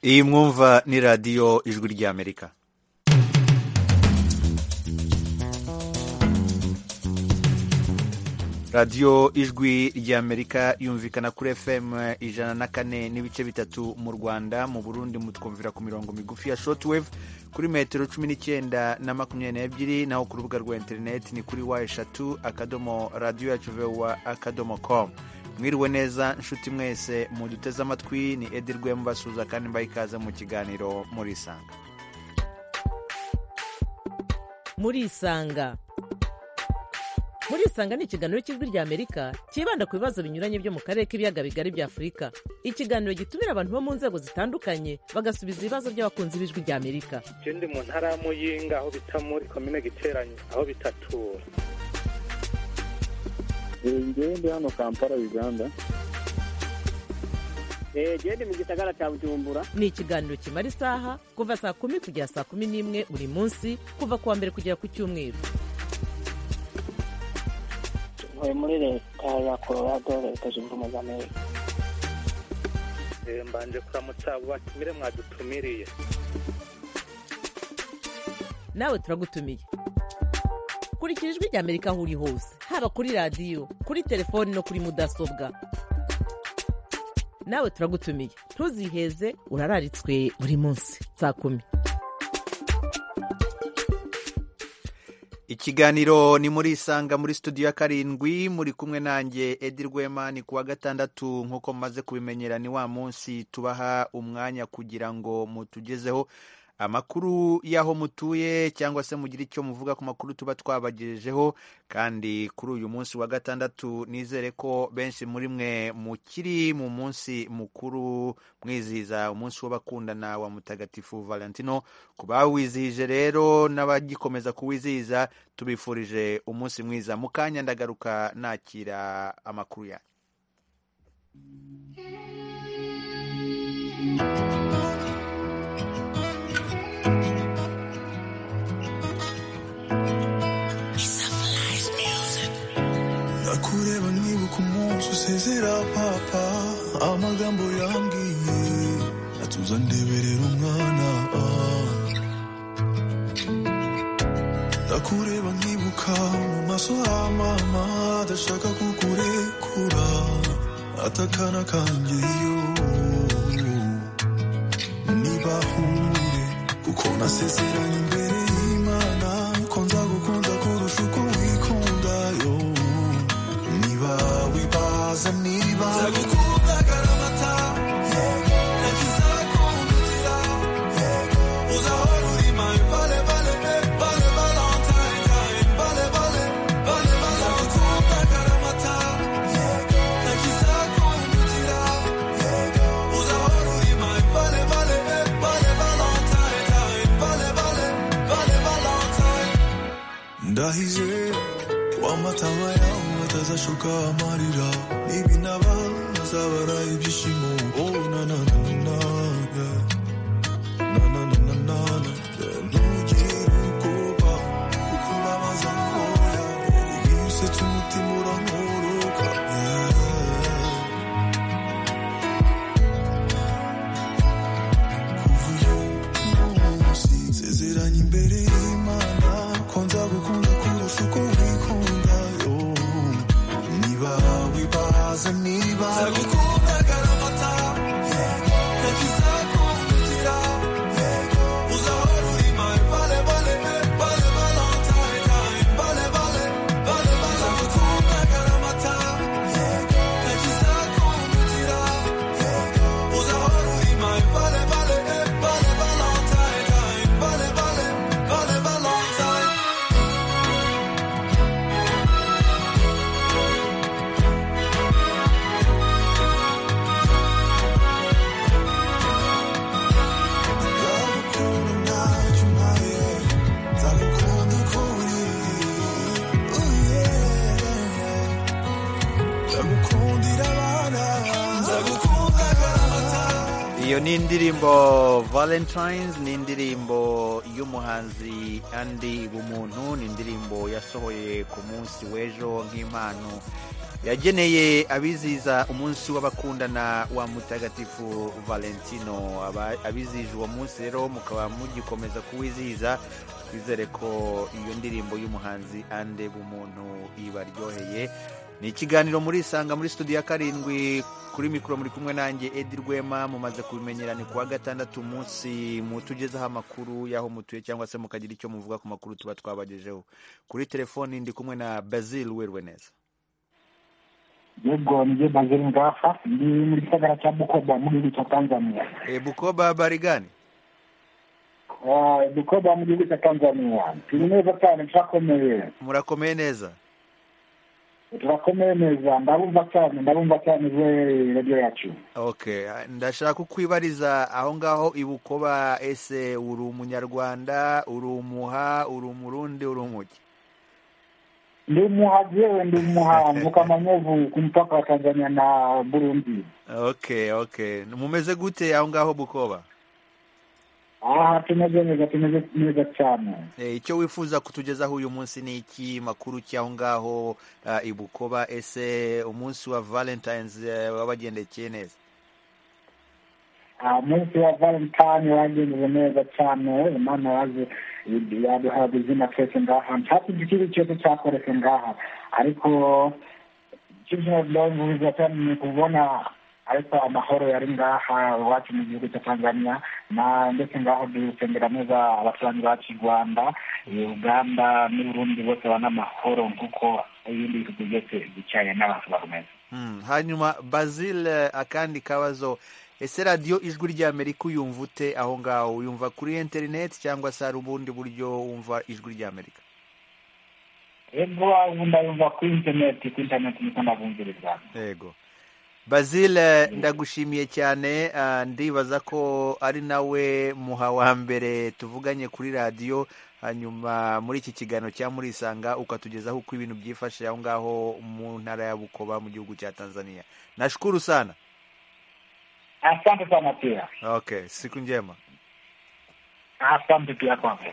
iyi mwumva ni radiyo ijwi ry'amerika radiyo ijwi ry'amerika yumvikana kuri fm ijana na kane n'ibice bitatu mu rwanda mu burundi mutwumvira ku mirongo migufi ya shotwave kuri metero cumi n'icyenda na makumyabiri n'ebyiri naho ku rubuga rwa interineti ni kuri wa eshatu akadomo radiyo yacu vewa akadomo komu mwiriwe neza nshuti mwese muduteze amatwi ni edi rwema basuhuza kandi mbaha ikaze mu kiganiro murisanga murisanga murisanga ni ikiganiro cy'ijwi ry'amerika cyibanda ku bibazo binyuranye byo mu karere k'ibiyaga bigari bya afurika ikiganiro gitumira abantu bo mu nzego zitandukanye bagasubiza ibibazo by'abakunzi b'ijwi ry'amerika je ndi mu ntara ya muyinga aho bita muri komine giteranyo aho bitatura ngewe ndi hano kampala uganda eee ndi mu gisagara cya bujumbura ni ikiganiro kimara isaha kuva saa kumi kugera saa kumi n'imwe buri munsi kuva ku wa mbere kugera ku cyumweru ntuye muri leta ya colorado leta zunze ubumwe za amerika Eh, mbanje kuramutsa abo batumire mwadutumiriye nawe turagutumiye kurikira ijwi ry'amerika aho uri hose haba kuri radiyo kuri telefoni no kuri mudasobwa nawe turagutumiye ntuziheze urararitswe buri munsi saa kumi ikiganiro ni muri isanga muri studio ya karindwi muri kumwe nanjye edi rwema ni kuwa gatandatu nk'uko mumaze kubimenyera ni wa munsi tubaha umwanya kugira ngo mutugezeho amakuru y'aho mutuye cyangwa se mugire icyo muvuga ku makuru tuba twabagejejeho kandi kuri uyu munsi wa gatandatu nizere ko benshi muri mwe mukiri mu munsi mukuru mwizihiza umunsi w'abakundana wa mutagatifu valentino ku bawizihije rero n'abagikomeza kuwizihiza tubifurije umunsi mwiza mu kanya ndagaruka nakira amakuru yanyu ndakureba nibuka umunsi usezera papa amagambo yambwiye atuza ndeberera umwana ah. ndakureba nkibuka mu maso ha mama adashaka kukurekura atakana kangeyo nibahure kuko nasezeranye imbere y'imana ko nzagukunda kurusha uko wikunda yo niba wibaza niba nzagukunda garamata nakizakundutira uzahora uri my vale vale babe, vale valentine time vale vale vale nzagukunda garamata nakizakundutira uzahora uri my vale vale babe, vale valentine time vale vale vale valentine ndahize wamatama yawe atazashoka amarira n'ibinaba azabara ibyishimo oh, na, na, na, na, yeah. Na, na, na, na, na, na, yeah. ntugire ubwoba kuko ubabaza nkora iyo usetse umutima urankoroka yeah. sezeranye imbere y'imana ko nzagukunda kurusha uko wikunda yo niba wibaza niba nzagukunda garamata nakizakundutira uzahora uri my vale vale babe, vale valentine time vale vale vale vale nzagukunda garamata nakizakundutira uzahora uri my vale vale babe, vale valentine time vale vale vale valentine iyo ni indirimbo valentines ni indirimbo y'umuhanzi andi bumuntu ni indirimbo yasohoye ku munsi w'ejo nk'impano yageneye abiziza umunsi w'abakundana wa mutagatifu valentino Aba- abizije uwo munsi rero mukaba mugikomeza kuwizihiza twizere ko iyo ndirimbo y'umuhanzi ande bumuntu ibaryoheye ni ikiganiro muri isanga muri studio ya karindwi kuri mikoro muri kumwe nanjye edi rwema mumaze kubimenyera ni kuwa gatandatu umunsi mutugezaho amakuru y'aho mutuye cyangwa se mukagira icyo muvuga ku makuru tuba twabagejeho kuri telefoni ndi kumwe na basil werwe neza yego nijye baziri ngaha ndi mu gisagara cya bukoba mu gihugu cya tanzania e, bukoba habari gani Ah, bukoba mu gihugu cya tanzania turi neza cyane turakomeye murakomeye neza turakomeye neza ndabumva cyane ndabumva cyane we radiyo yacu okay ndashaka kukwibariza aho ngaho ibukoba ese uri umunyarwanda uri umuha uri umurundi uri umuki ndi umuhazi yewe ndi umuha mvuka manyovu ku mupaka wa tanzania na burundi okay okay mumeze gute aho ngaho bukoba aha tumeze neza tumeze neza cyane e, icyo wifuza kutugezaho uyu munsi ni iki makuru cy'aho ngaho uh, ibukoba ese umunsi wa valentines eh, wabagendekeye neza Ah, umunsi wa valentine wagenze neza cyane imana yaje yaduhaye izina twese ngaha ntakintu kibi cyose cyakoretse ngaha ariko icyo kinavuza cyane ni kubona ariko amahoro yari ngaha iwacu mu gihugu cya tanzania na ndetse ngaho dusengera neza abaturanyi bacu i rwanda eh, uganda n'uburundi bose banamahoro nk'uko ibindi bihugu byose bicaye n'abantu bakomeza Hmm, hanyuma basil eh, akandi kabazo ese radiyo ijwi ry'amerika uyumva ute aho ngaho uyumva kuri interineti cyangwa se hari ubundi buryo wumva ijwi ry'amerika ego ubu ndayumva kuri interineti kuri interineti niko ndabumviriza yego basil eh, ndagushimiye cyane ah, ndibaza ko ari nawe muha wa mbere tuvuganye kuri radiyo hanyuma muri iki kiganiro cya murisanga ukatugezaho uko ibintu byifashe aho ngaho mu ntara ya bukoba mu gihugu cya tanzania nashukuru sana asante sana pia okay siku njema asante pia kwako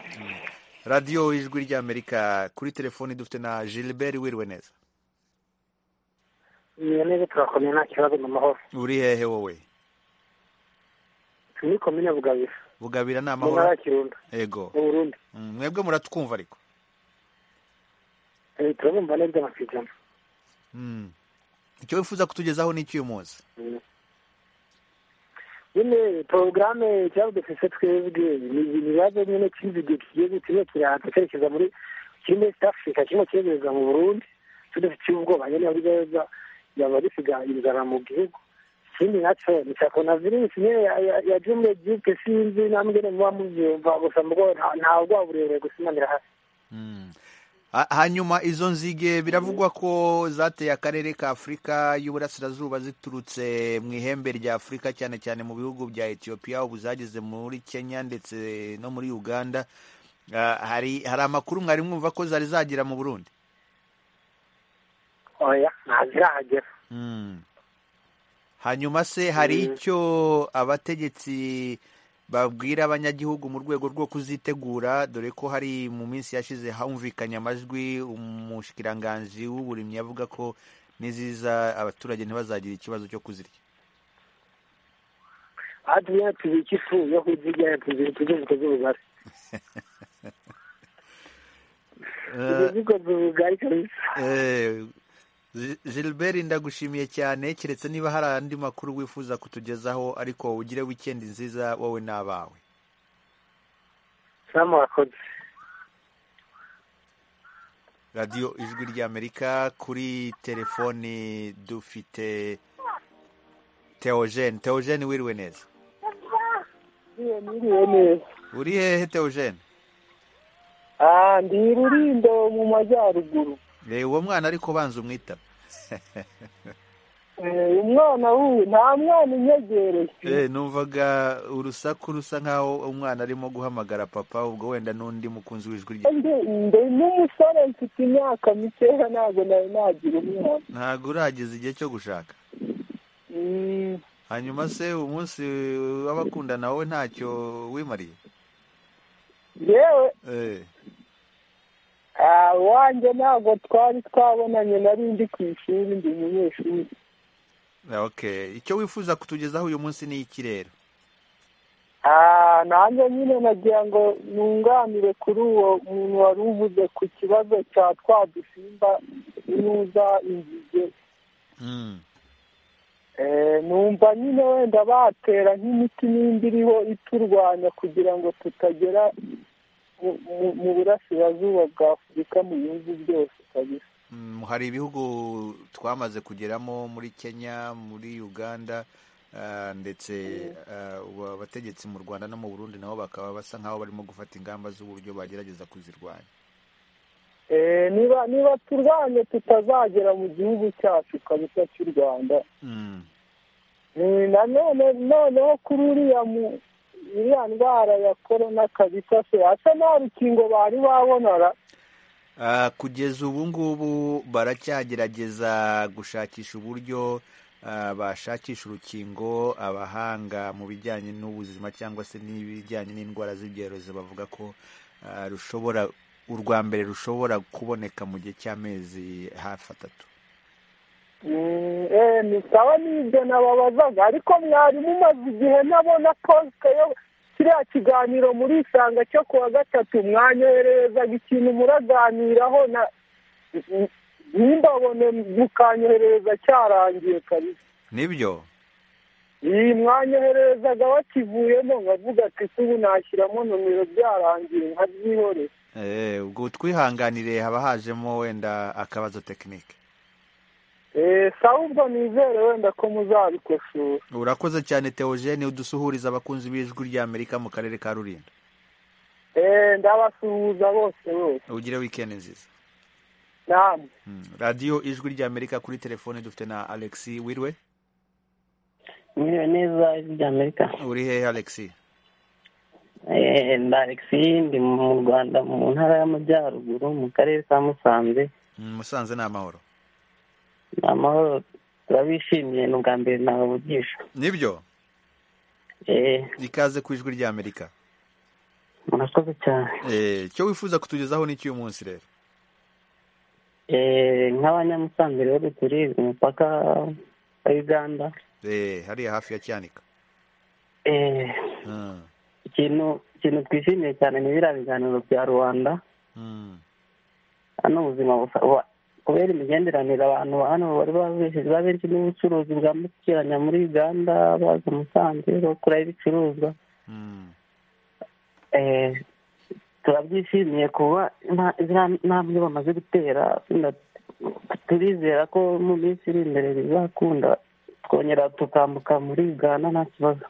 radiyo ijwi ry'amerika kuri telefoni dufite na gilbert wiriwe neza niyo neza turakomeye nta kibazo mu mahoro uri hehe wowe turi komine bugabira bugabira ni mu ntara amahoro ya kirundo yego mu burundi Mm, mwebwe muratwumva ariko Eh, turabumva neza amasezerano Mm. icyo wifuza kutugezaho ni iki uyu munsi nyine porogaramu cyangwa udufise twebwe ni ibibazo nyine kizi igihe kigiye gute kimwe kirahatse cyerekeza muri kiri muri east africa kimwe kiregereza mu burundi tudafite ubwoba nyine buri neza yaba risiga inzara mu gihugu ikindi nacyo ni cya korona virusi nyine ya- ya- yaje muri egipte sinzi namwene muba mubyumva gusa mugo nta- nta bwoba burebure gusimanira hasi Mm. Ha- hanyuma izo nzige biravugwa ko zateye akarere ka afurika y'uburasirazuba ziturutse mu ihembe rya afurika cyane cyane mu bihugu bya etiyopiya ubu zageze muri kenya ndetse no muri uganda Ah, hari hari amakuru mwari mwumva ko zari zagera mu burundi oya ntazirahagera Mm. hanyuma se hari icyo abategetsi babwira abanyagihugu mu rwego rwo kuzitegura dore ko hari mu minsi yashize humvikanye amajwi umushikiranganji w'uburimyi avuga ko niziza abaturage ntibazagira ikibazo cyo kuzirya hatuye tubika ifu yo kuzirya tujye zikoze ubugari tujye zikoze ubugari kabisa Eh, Gi- Gilbert ndagushimiye cyane keretse niba hari andi makuru wifuza kutugezaho ariko ugire wikendi nziza wowe n'abawe samu wakoze radiyo ijwi ry'amerika kuri telefoni dufite teogene teogene wiriwe neza niriwe neza uri hehe teogene Ah, ndi i rurindo mu majyaruguru reba uwo mwana ariko banza umwitaba Eh, umwana wuwe nta mwana unyegereye Eh, numvaga urusaku rusa nkaho umwana arimo guhamagara papa ubwo wenda n'undi mukunzi w'ijwi rye Ndi- ndi n'umusore mfite imyaka mikeya ntabwo nari nagira umwana ntabwo urageza igihe cyo gushaka Mm, hanyuma se umunsi w'abakundana wowe ntacyo wimariye yewe Eh, wanjye ntabwo twari twabonanye nari ndi ku ishuri ndi umunyeshuri okay icyo wifuza kutugezaho uyu munsi ni iki rero nanjye nyine nagira ngo nunganire kuri uwo muntu wari uvuze ku kibazo cya twa dusimba inuza inzige Mm. numva nyine wenda batera nk'imiti n'indi iriho iturwanya kugira ngo tutagera mu- mu- mu burasirazuba bwa afurika mu bihugu byose kabisa Mm, hari ibihugu twamaze kugeramo muri kenya muri uganda ah, ndetse ah, ubu abategetsi mu rwanda no mu burundi nabo bakaba basa nk'aho barimo gufata ingamba z'uburyo bagerageza kuzirwanya Eh, niba niba turwanye tutazagera mu gihugu cyacu kabisa cy'u rwanda Mm. Eh, na none noneho kuri uriya mu- iriya ndwara ya korona kabisa se asa nta rukingo bari babonara Ah, kugeza ubu ngubu baracyagerageza gushakisha uburyo ah, bashakisha urukingo abahanga mu bijyanye n'ubuzima cyangwa se n'ibijyanye n'indwara z'ibyorezo bavuga ko ah, rushobora urwa mbere rushobora kuboneka mu gihe cy'amezi hafi atatu Mm, eh, ni sawa n'ibyo nababazaga ariko mwarimu umaze igihe nabona posite yo kiriya kiganiro muri isanga cyo ku wa gatatu mwanyohererezaga ikintu muraganiraho na ntimbabone mukanyoherereza cyarangiye kabisa nibyo iyi mwanyohererezaga bakivuyemo nkavuga ati se ubu nashyiramo nomero byarangiye nkabyihorera Eh, ubwo twihanganire haba hajemo wenda akabazo tekinike Eh, sawa ubwo nizere wenda ko muzabikosora urakoze cyane teogene udusuhuriza abakunzi b'ijwi ry'amerika mu karere ka rulindo Eh, ndabasuhuza bose bose ugire wikendi nziza namwe Mm. radiyo ijwi ry'amerika kuri telefone dufite na alexi wirwe mwiriwe neza ijwi rya amerika uri hehe alexi Eh, nda alexi ndi mu rwanda mu ntara y'amajyaruguru mu karere ka musanze Mm, musanze ni amahoro ni amahoro turabishimiye ni ubwa mbere nabavugisha nibyo Eh, ikaze ku ijwi ry'amerika murakoze cyane Eh, icyo wifuza kutugezaho ni cy'uyu munsi rero Eh, nk'abanyamusanze rero turi ku mupaka wa uganda Eh, hariya hafi ya cyanika Eh, Mm, ikintu ikintu twishimiye cyane ni biriya biganiro bya rubanda mm, hano ubuzima busa bu- kubera imigenderanire abantu ba hano bari babeshejwe benshi n'ubucuruzi bwambukiranya muri uganda baza musanze bakuraho ibicuruzwa mm. Eh, turabyishimiye kuba nta- ziriya ntambwe bamaze gutera na- turizera ko mu minsi iri imbere bizakunda twongera tukambuka muri uganda nta kibazo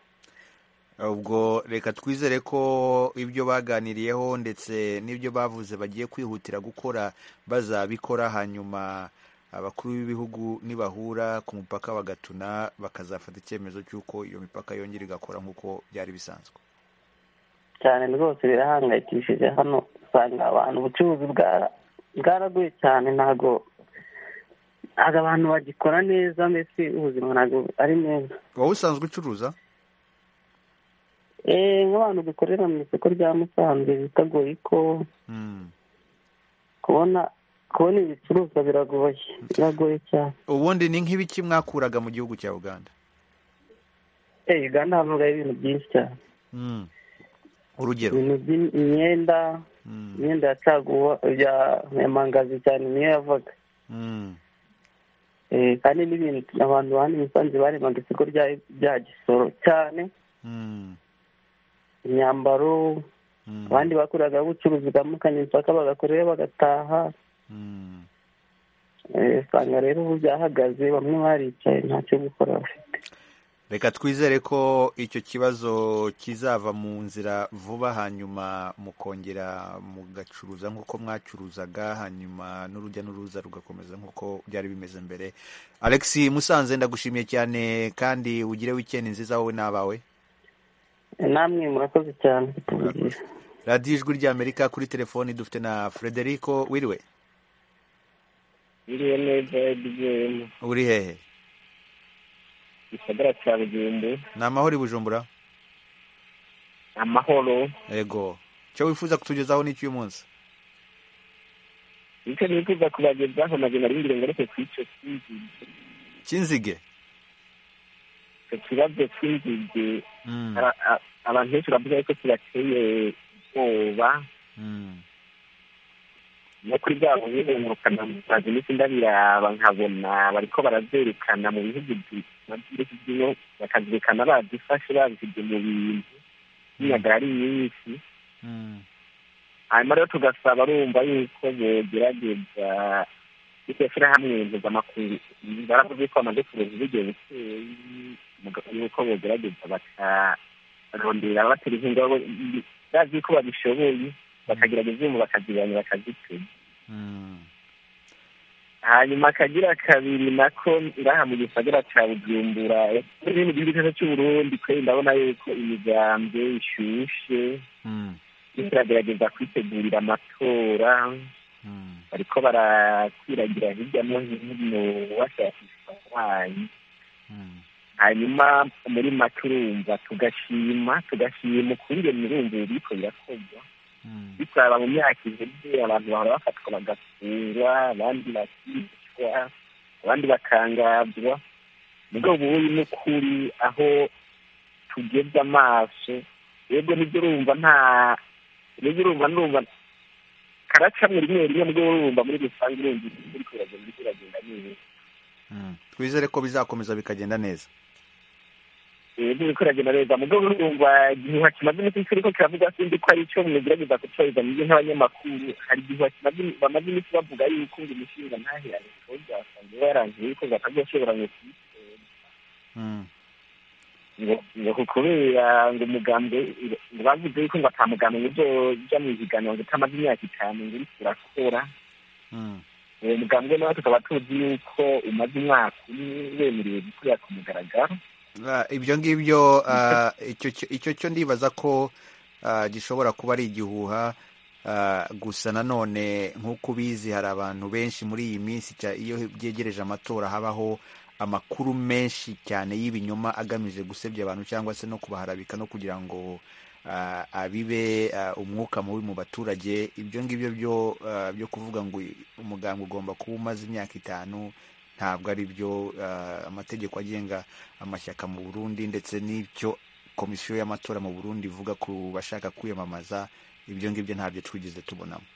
ubwo reka twizere ko ibyo baganiriyeho ndetse n'ibyo bavuze bagiye kwihutira gukora bazabikora hanyuma abakuru b'ibihugu nibahura ku mupaka bagatuna bakazafata icyemezo cy'uko iyo mipaka yongera igakora nk'uko byari bisanzwe cyane rwose birahangayikishije hano usanga abantu ubucuruzi bwara- bwaraguye cyane ntabwo ntabwo abantu bagikora neza mbese ubuzima ntabwo ari neza wowe usanzwe ucuruza Eh, nk'abantu dukorera mu isoko rya musanze biteguye ko Mm. kubona kubona ibicuruzwa biragoye biragoye cyane ubundi ni nk'ibiki mwakuraga mu gihugu cya uganda Eh, uganda havugayo ibintu byinshi cyane Mm. urugero ibintu by'imyenda Mm. imyenda ya caguwa ya ya mangazi cyane niyo yavaga Mm. Eh, kandi n'ibintu abantu hano i musanze baremaga isoko rya- rya gisoro cyane Mm. imyambaro Mm. abandi bakoreraga ubucuruzi bwambukanye impaka bagakorayo bagataha Mm. Eh, usanga rero ubu byahagaze bamwe baricaye ntacyo gukora bafite reka twizere ko icyo kibazo kizava mu nzira vuba hanyuma mukongera mugacuruza nk'uko mwacuruzaga hanyuma n'urujya n'uruza rugakomeza nk'uko byari bimeze mbere alexi musanze ndagushimiye cyane kandi ugire wikendi nziza wowe n'abawe namwe murakoze cyane kutuvugisha radiyo ijwi ry'amerika kuri telefoni dufite na frederico wiriwe biriwe neza bigiyemo uri hehe gisagara cya rugendo ni amahoro i bujumbura amahoro ego icyo wifuza kutugezaho ni icy'uyu munsi icyo nifuza kubagezaho nabyo nari ngira ngo ariko kuri icyo cy'inzige cy'inzige icyo kibazo cy'inzige ara- a- abantu benshi baravuga yuko kibateye ubwoba no kuri bwa bunyine ngurukana musazi n'isi ndabiraba nkabona bariko barazerekana mu bihugu bi- na byinshi by'ino bakazirikana bazifashe bazisibye mu bintu n'inyaga ari nyinshi hanyuma rero tugasaba rumva yuko bogerageza iryo shyirahamwe mpuzamakungu baravuze ko bamaze kureba uburyo bukeye muga- yuko bogerageza bakarondera batera inkunga bo- bazi ko babishoboye bakagerageza ubu bakazibanya bakazituma hanyuma akagira kabiri nako ngaha mu gisagara ca bujumbura muri mu gihugu cyacu cy'uburundi kwe ndabona yuko imigambwe ishushe ndetse iragerageza kwitegurira amatora bariko barakwiragira hirya no hino bashakisha abarwayi hanyuma muri make urumva tugashima tugashima ukungene urumva biriko birakorwa bisaba mu myaka iheze abantu bahora bafatwa bagafungwa abandi bakicwa abandi bakangazwa mugabo ubuyi n'ukuri aho tugeze amaso yego nibyo urumva nta nibyo urumva n'urumva karacamwe rimwe rimwe mugabo urumva muri rusange urumva uri kuragenda uri kuragenda neza twizere ko bizakomeza bikagenda neza ntibikoragenda neza mu rwego rwumva igihingwa kimaze iminsi kiriko kiravuga sindi ko ari ico mwegerageza gucururiza mu byo nk'abanyamakuru hari igihingwa kimaze im- bamaze iminsi bavuga yuko ngo imishinga ntaherane ntibyasanzwe yarangiye yuko batazoshobora ngo ngo ngo kubera ngo umugambwe ngo bavuze yuko ngo ata mugambwe ngo uzoja mu higanwa ngo utamaze imyaka itanu ngo uriko urakora uwo mugambwe nawe tukaba tuzi yuko umaze umwaka umwe wemerewe gukorera ku mugaragaro Ah, ibyo ngibyo ah, icyo cyo- icyo cyo ndibaza ko ah, gishobora kuba ari igihuha ah, gusa nanone nk'uko ubizi hari abantu benshi muri iyi minsi cya- iyo byegereje amatora habaho amakuru menshi cyane y'ibinyoma agamije gusebya abantu cyangwa se no kubaharabika no kugira ngo ah, abibe ah, umwuka mubi mu baturage ibyo ngibyo byo ah, byo kuvuga ngo umuganga ugomba kuba umaze imyaka itanu ntabwo ari byo ah, amategeko agenga amashyaka mu burundi ndetse n'ibyo komisiyo y'amatora mu burundi ivuga ku bashaka kwiyamamaza ibyo ngibyo ntabyo twigeze tubonamo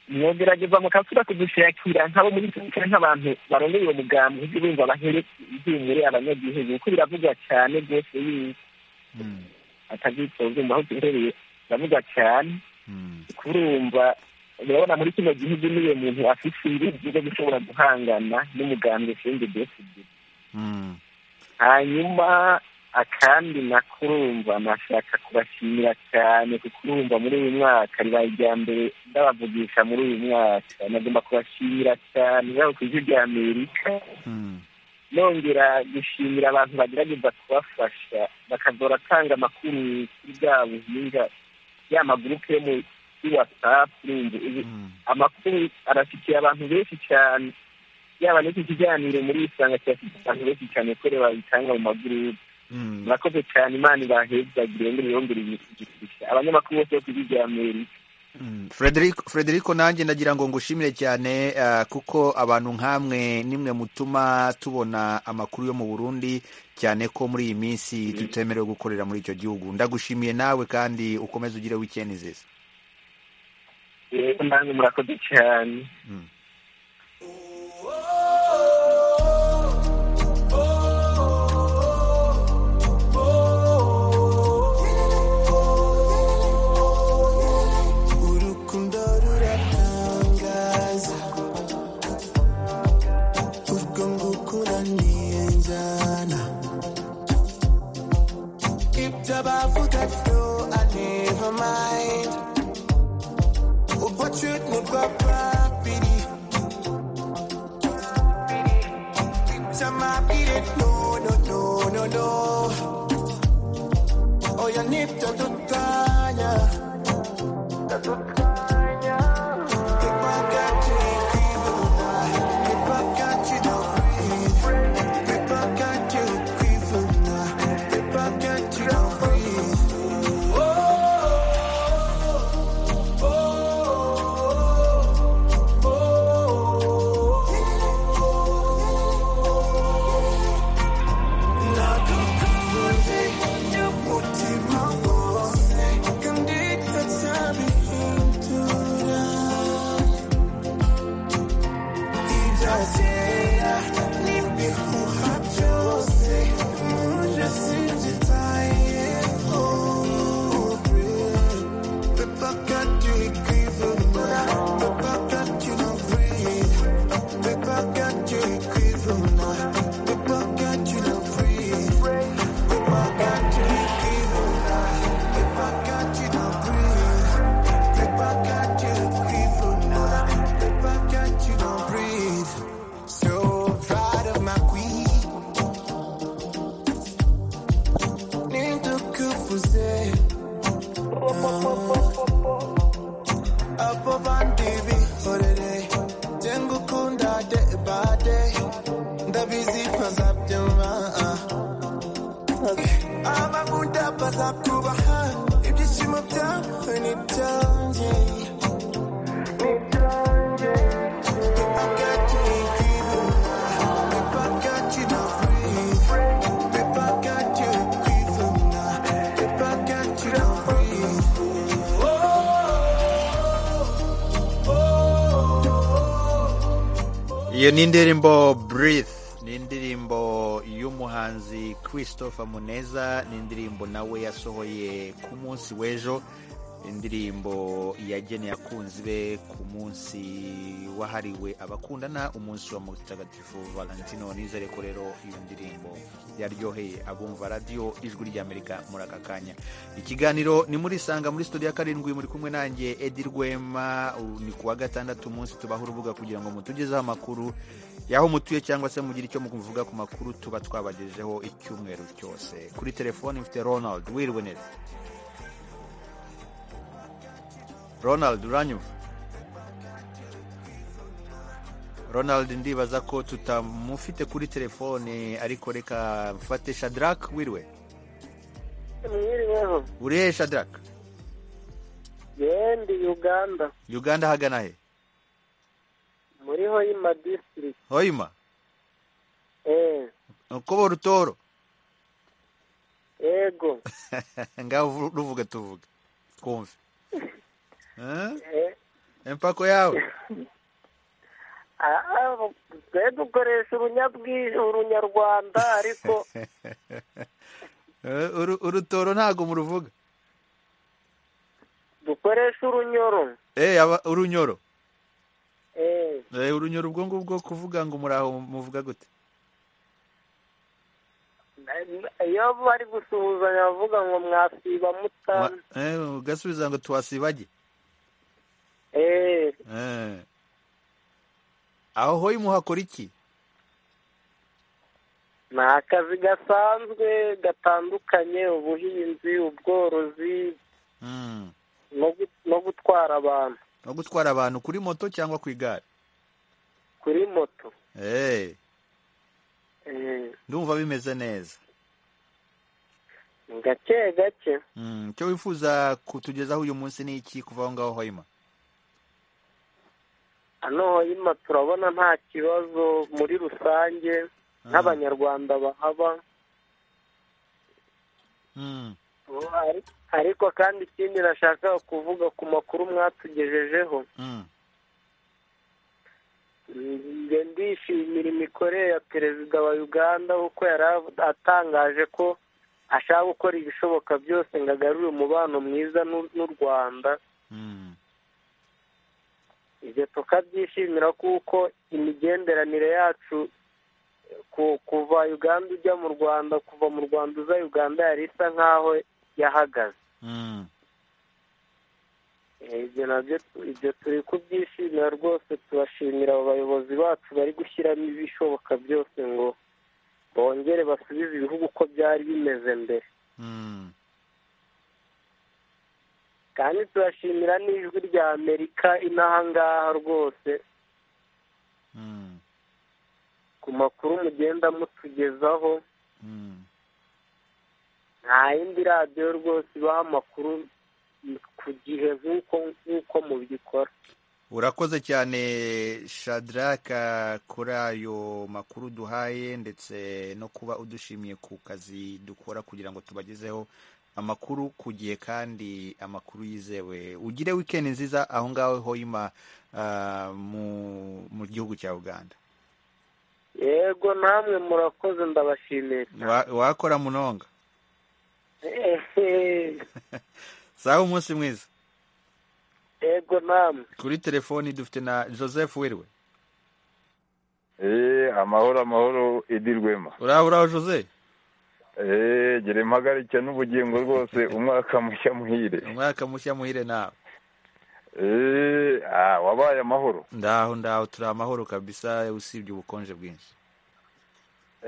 mwogerageza mukasura kudushakira nk'abo muri tunisire nk'abantu barondeye uwo mugambi ujye bumva bahere ihumure abanyagihugu kuko biravugwa cyane rwose yuko atazitsa urumva aho duhereye biravugwa cyane kurumva urabona muri kino gihugu niyo muntu afite ibizi byo gushobora guhangana n'umugambi ushinzwe desidi hanyuma akandi nako urumva nashaka kubashimira cyane kuko urumva muri uyu mwaka ribaye irya mbere ndabavugisha muri uyu mwaka nagomba kubashimira cyane yaba ku ijwi rya amerika nongera gushimira abantu bagerageza kubafasha bakazora atanga amakuru kuri bwa buhinga ya magurupe yo mu kuri whatsapp urumva ubu- amakuru arashyikiye abantu benshi cyane yaba n'iki kiganiro muri isanga kirashyikiye abantu benshi cyane kore babitanga mu magurupe murakoze cyane imana ibahezagire ngo irongere ibishyikisha abanyamakuru bose bo ku ijwi rya amerika Frederico Frederico nanjye ndagira ngo ngushimire cyane ah, kuko abantu nk'amwe nimwe mutuma tubona amakuru yo mu Burundi cyane ko muri iyi minsi tutemerewe gukorera muri icyo gihugu ndagushimiye nawe kandi ukomeze ugire weekend nziza rero nange murakoze cyane urukundo ruratangaza urwo ngukura niyenzana ibyo bavuga byo I never mind urwo truth nirwo babiri samabwire no no no no no oya nibyo dutanya Oh ntaza kubaha ibyishimo byawe ni byanjye ni byanjye hagati iyo ni indirimbo burith ni indirimbo y'umuhanzi christopher muneza ni indirimbo nawe yasohoye ku munsi w'ejo indirimbo yageneye abakunzi be ku munsi wahariwe abakundana umunsi wa mutagatifu valentino nizere ko rero iyo ndirimbo yaryoheye abumva radiyo ijwi ry'amerika muri aka kanya ikiganiro ni muri sanga muri studio ya karindwi muri kumwe nanjye edi rwema ni ku wa gatandatu umunsi tubaha urubuga kugira ngo mutugezeho amakuru y'aho mutuye cyangwa se mugire icyo muvuga ku makuru tuba twabagejeho icyumweru cyose kuri telefoni mfite ronald wirwe neza ronald uranyumva ronald ndibaza ko tutamufite kuri telefone ariko reka mfate shadarake wiriwe mwiriweho uri hehe shadarake yendi uganda uganda hagana he muri hoyima disitirigiti hoyima eee kobo rutoro ego ngaho ruvuga tuvuga twumve empako yawe twe dukoresha urunyarwanda ariko urutoro ntabwo muruvuga dukoresha urunyoro urunyoro urunyoro ubwo ngubwo kuvuga ngo muri aho muvuga gute iyo bari gusuhuzanya bavuga ngo mwasiba mutana ugasubiza ngo tuhasibage aho hoyi muhakora iki ni akazi gasanzwe gatandukanye ubuhinzi ubworozi no gutwara abantu no gutwara abantu kuri moto cyangwa ku igare kuri moto ndumva bimeze neza gake gake icyo wifuza kutugezaho uyu munsi ni iki kuva aho ngaho hoyima hano hoyima turabona nta kibazo muri rusange nk'abanyarwanda bahaba ariko kandi ikindi nashaka kuvuga ku makuru mwatugejejeho ndishimira imikorere ya perezida wa uganda kuko yari atangaje ko ashaka gukora ibishoboka byose ngo agarure umubano mwiza n'u rwanda ibyo tukabyishimira kuko imigenderanire yacu kuva uganda ujya mu rwanda kuva mu rwanda uza uganda yari isa nk'aho yahagaze ibyo nabyo ibyo turi kubyishimira rwose tubashimira abo bayobozi bacu bari gushyiramo ibishoboka byose ngo bongere basubize ibihugu uko byari bimeze mbere kandi turashimira n'ijwi rya amerika inaha ngaha rwose ku makuru mugenda mutugezaho nta yindi radiyo rwose ibaha amakuru ku gihe nk'uko mubikora urakoze cyane shadaraka kuri ayo makuru duhaye ndetse no kuba udushimiye ku kazi dukora kugira ngo tubagezeho amakuru ku gihe kandi amakuru yizewe ugire wikendi nziza aho ngaho hoyima mu gihugu cya uganda yego namwe murakoze ndabashimira wakora munonga sawa umunsi mwiza yego namwe kuri telefoni dufite na joseph wiriwe eee amahoro amahoro edirwema uraho uraho joseph eee gera impagarike n'ubugingo rwose umwaka mushya muhire umwaka mushya muhire nawe eee wabaye amahoro ndaho ndaho turi amahoro kabisa usibye ubukonje bwinshi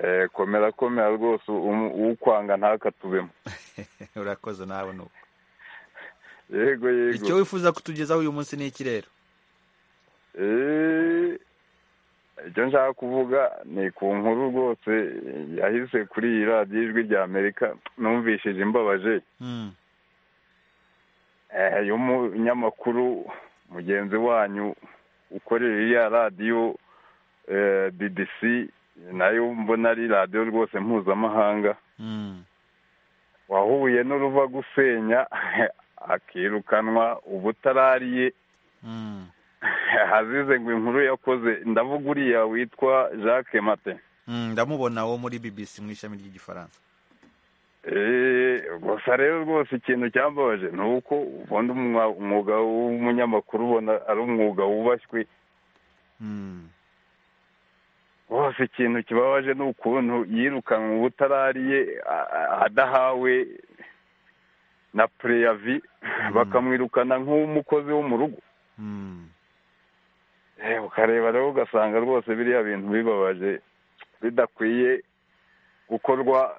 eee komera komera rwose uwukwanga ntakatubemo urakoze nawe nuko yego yego icyo wifuza kutugezaho uyu munsi ni iki rero eee icyo nshaka kuvuga ni ku nkuru rwose yahise kuri iyi radiyo ijwi rya amerika numvishije imbabaje y'umunyamakuru mugenzi wanyu ukorera iriya radiyo bbc nayo mbona ari radiyo rwose mpuzamahanga wahuye n'uruva gusenya akirukanwa ubutarariye hazize ngo inkuru yakoze ndavuga uriya witwa jacques mate ndamubona wo muri bbc mu ishami ry'igifaransa gusa rero rwose ikintu cyambabaje ni uko ubundi umwuga w'umunyamakuru ubona ari umwuga wubashywe rwose ikintu kibabaje ni ukuntu yirukanwe ubutarariye adahawe na pureyavi bakamwirukana nk'umukozi wo mu rugo ukareba rero ugasanga rwose biriya bintu bibabaje bidakwiye gukorwa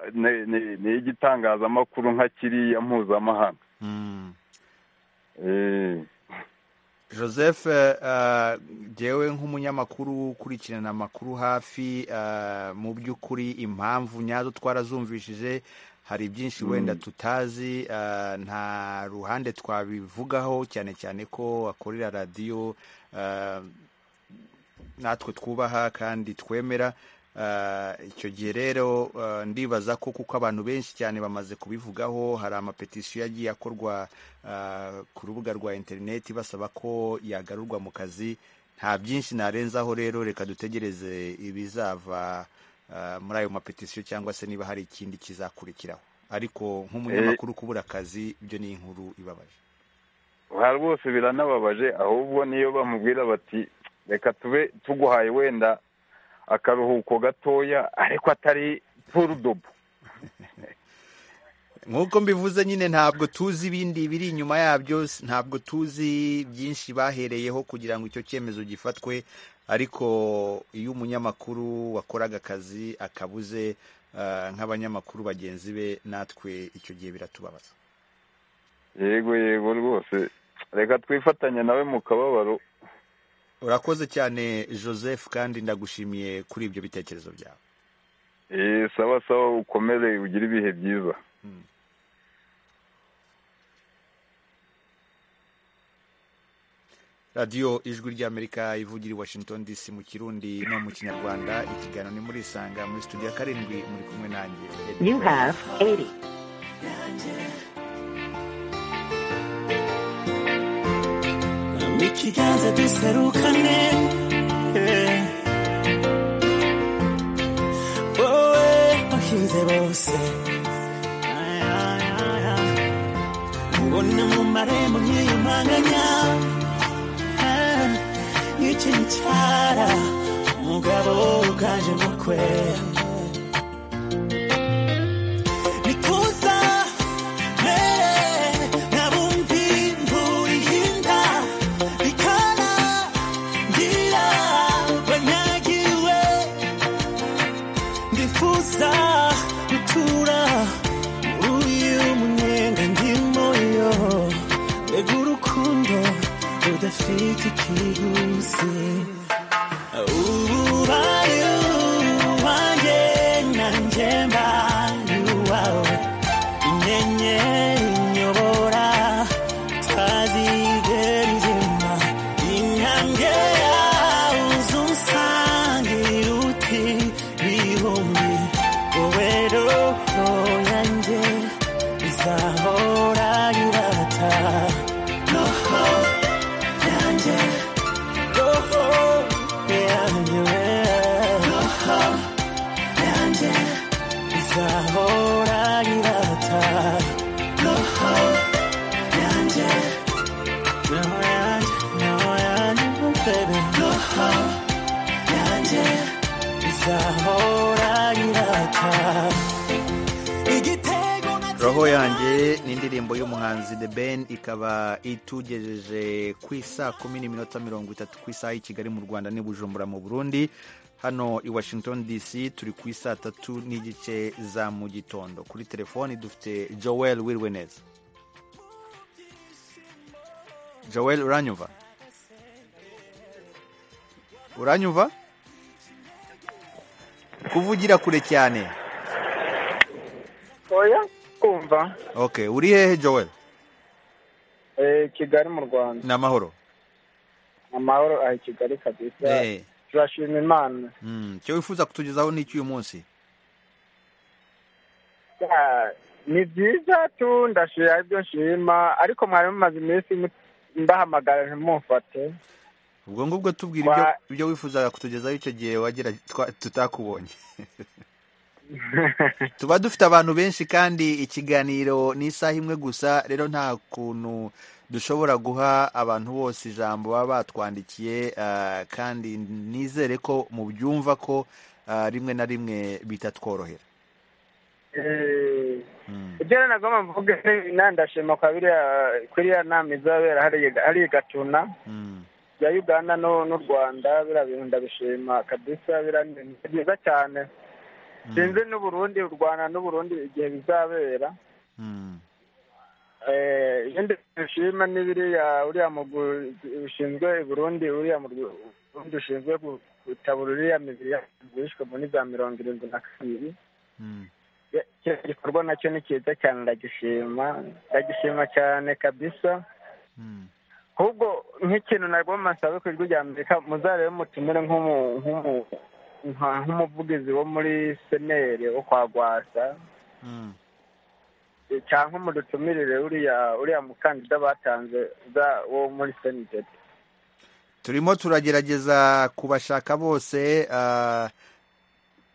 n'igitangazamakuru nka kiriya mpuzamahanga joseph jyewe nk'umunyamakuru ukurikirana amakuru hafi mu by'ukuri impamvu nyazo twarazumvishije hari byinshi wenda tutazi nta ruhande twabivugaho cyane cyane ko akorera radiyo natwe twubaha kandi twemera icyo gihe rero ndibaza ko kuko abantu benshi cyane bamaze kubivugaho hari amapetisiyo yagiye akorwa ku rubuga rwa interineti basaba ko yagarurwa mu kazi nta byinshi narenzaho rero reka dutegereze ibizava muri ayo mapetisiyo cyangwa se niba hari ikindi kizakurikiraho ariko nk'umunyamakuru kubura akazi ibyo ni inkuru ibabaje aha rwose biranababaje ahubwo niyo bamubwira bati reka tube tuguhaye wenda akaruhuko gatoya ariko atari purudobo nk'uko mbivuze nyine ntabwo tuzi ibindi biri inyuma yabyo ntabwo tuzi byinshi bahereyeho kugira ngo icyo cyemezo gifatwe ariko iyo umunyamakuru wakoraga akazi akabuze nk'abanyamakuru bagenzi be natwe icyo gihe biratubabaza yego yego rwose reka twifatanye nawe mu kababaro urakoze cyane joseph kandi ndagushimiye kuri ibyo bitekerezo byawe sawa sawa ukomere ugire ibihe byiza radiyo ijwi ry'amerika ivugira i washington dc mu kirundi no mu kinyarwanda ikiganiro ni muri isanga muri studio ya karindwi muri kumwe nanjye you have 80 ikiganza duserukane wowe wahinze bose ubona mu marembo nk'iyo manganya n'ikincara umugabo uganje mukwe nikuza nabumvi mbuyihinda ikana ngira banyagiwe ndifuza gutura muri uyu mwenda ndimo yo mbega urukundo udafite ikiguzi ubaye uwanjye nanjye mbaye uwawe inyenyeri inyobora utazigera izima intambwe yawe uzunsangira uti bihumbi wowe roho yanjye izahora irata roho yanjye roho yanjye roho yanjye izahora irata roho yanjye roho yanjye roho yanjye oh baby roho yanjye izahora irata igitego roho yanjye ni indirimbo y'umuhanzi the ben ikaba itugejeje ku isaa kumi n'iminota mirongo itatu ku isaha y'i kigali mu rwanda n'i bujumbura mu burundi hano i washington dc turi ku isaa tatu n'igice za mu gitondo kuri telefoni dufite joel wiriwe neza joel uranyumva uranyumva kuvugira kure cyane oya kumva ok uri hehe joel kigali mu rwanda ni amahoro amahoro ari kigali kabisa Eh. turashima imana Mm, icyo wifuza kutugezaho ni iki uyu munsi Ya, ni byiza tu ndashima aribyo nshima ariko mwari mumaze iminsi mu- mbahamagara ntimumfate ubwo ngubwo tubwira ibyo, Wa- ibyo wifuzaga kutugezaho icyo gihe wagira twa- tutakubonye tuba dufite abantu benshi kandi ikiganiro ni isaha imwe gusa rero nta kuntu dushobora guha abantu bose ijambo baba batwandikiye ah, kandi nizere ko mubyumva ko ah, rimwe na rimwe bitatworohera Eh, ibyo rero nagomba mvuge na ndashima kwa biriya kuri iriya nama izabera hariya hariya i gatuna ya uganda no n'u rwanda biriya bintu ndabishima kabisa biriya ni ibintu byiza cyane sinzi n'uburundi u rwanda n'uburundi igihe bizabera Eh, ibindi bishima ni biriya uriya mugwi ushinzwe i burundi uriya mu Rw- burundi ushinzwe gu- gutabura uriya mibiri y'abantu bishwe muri za mirongo irindwi na kabiri kino gikorwa nacyo ni cyiza cyane ndagishima ndagishima cyane kabisa ahubwo nk'ikintu nabwo musabe ku ijwi rya amerika muzarebe mutumire nk'umu- nk'umu- nka- nk'umuvugizi wo muri seneri wo kwa gwasa eh, cyangwa mudutumirire uriya uriya mukandida batanze za- wo muri seniteti turimo turagerageza kubashaka bose ah,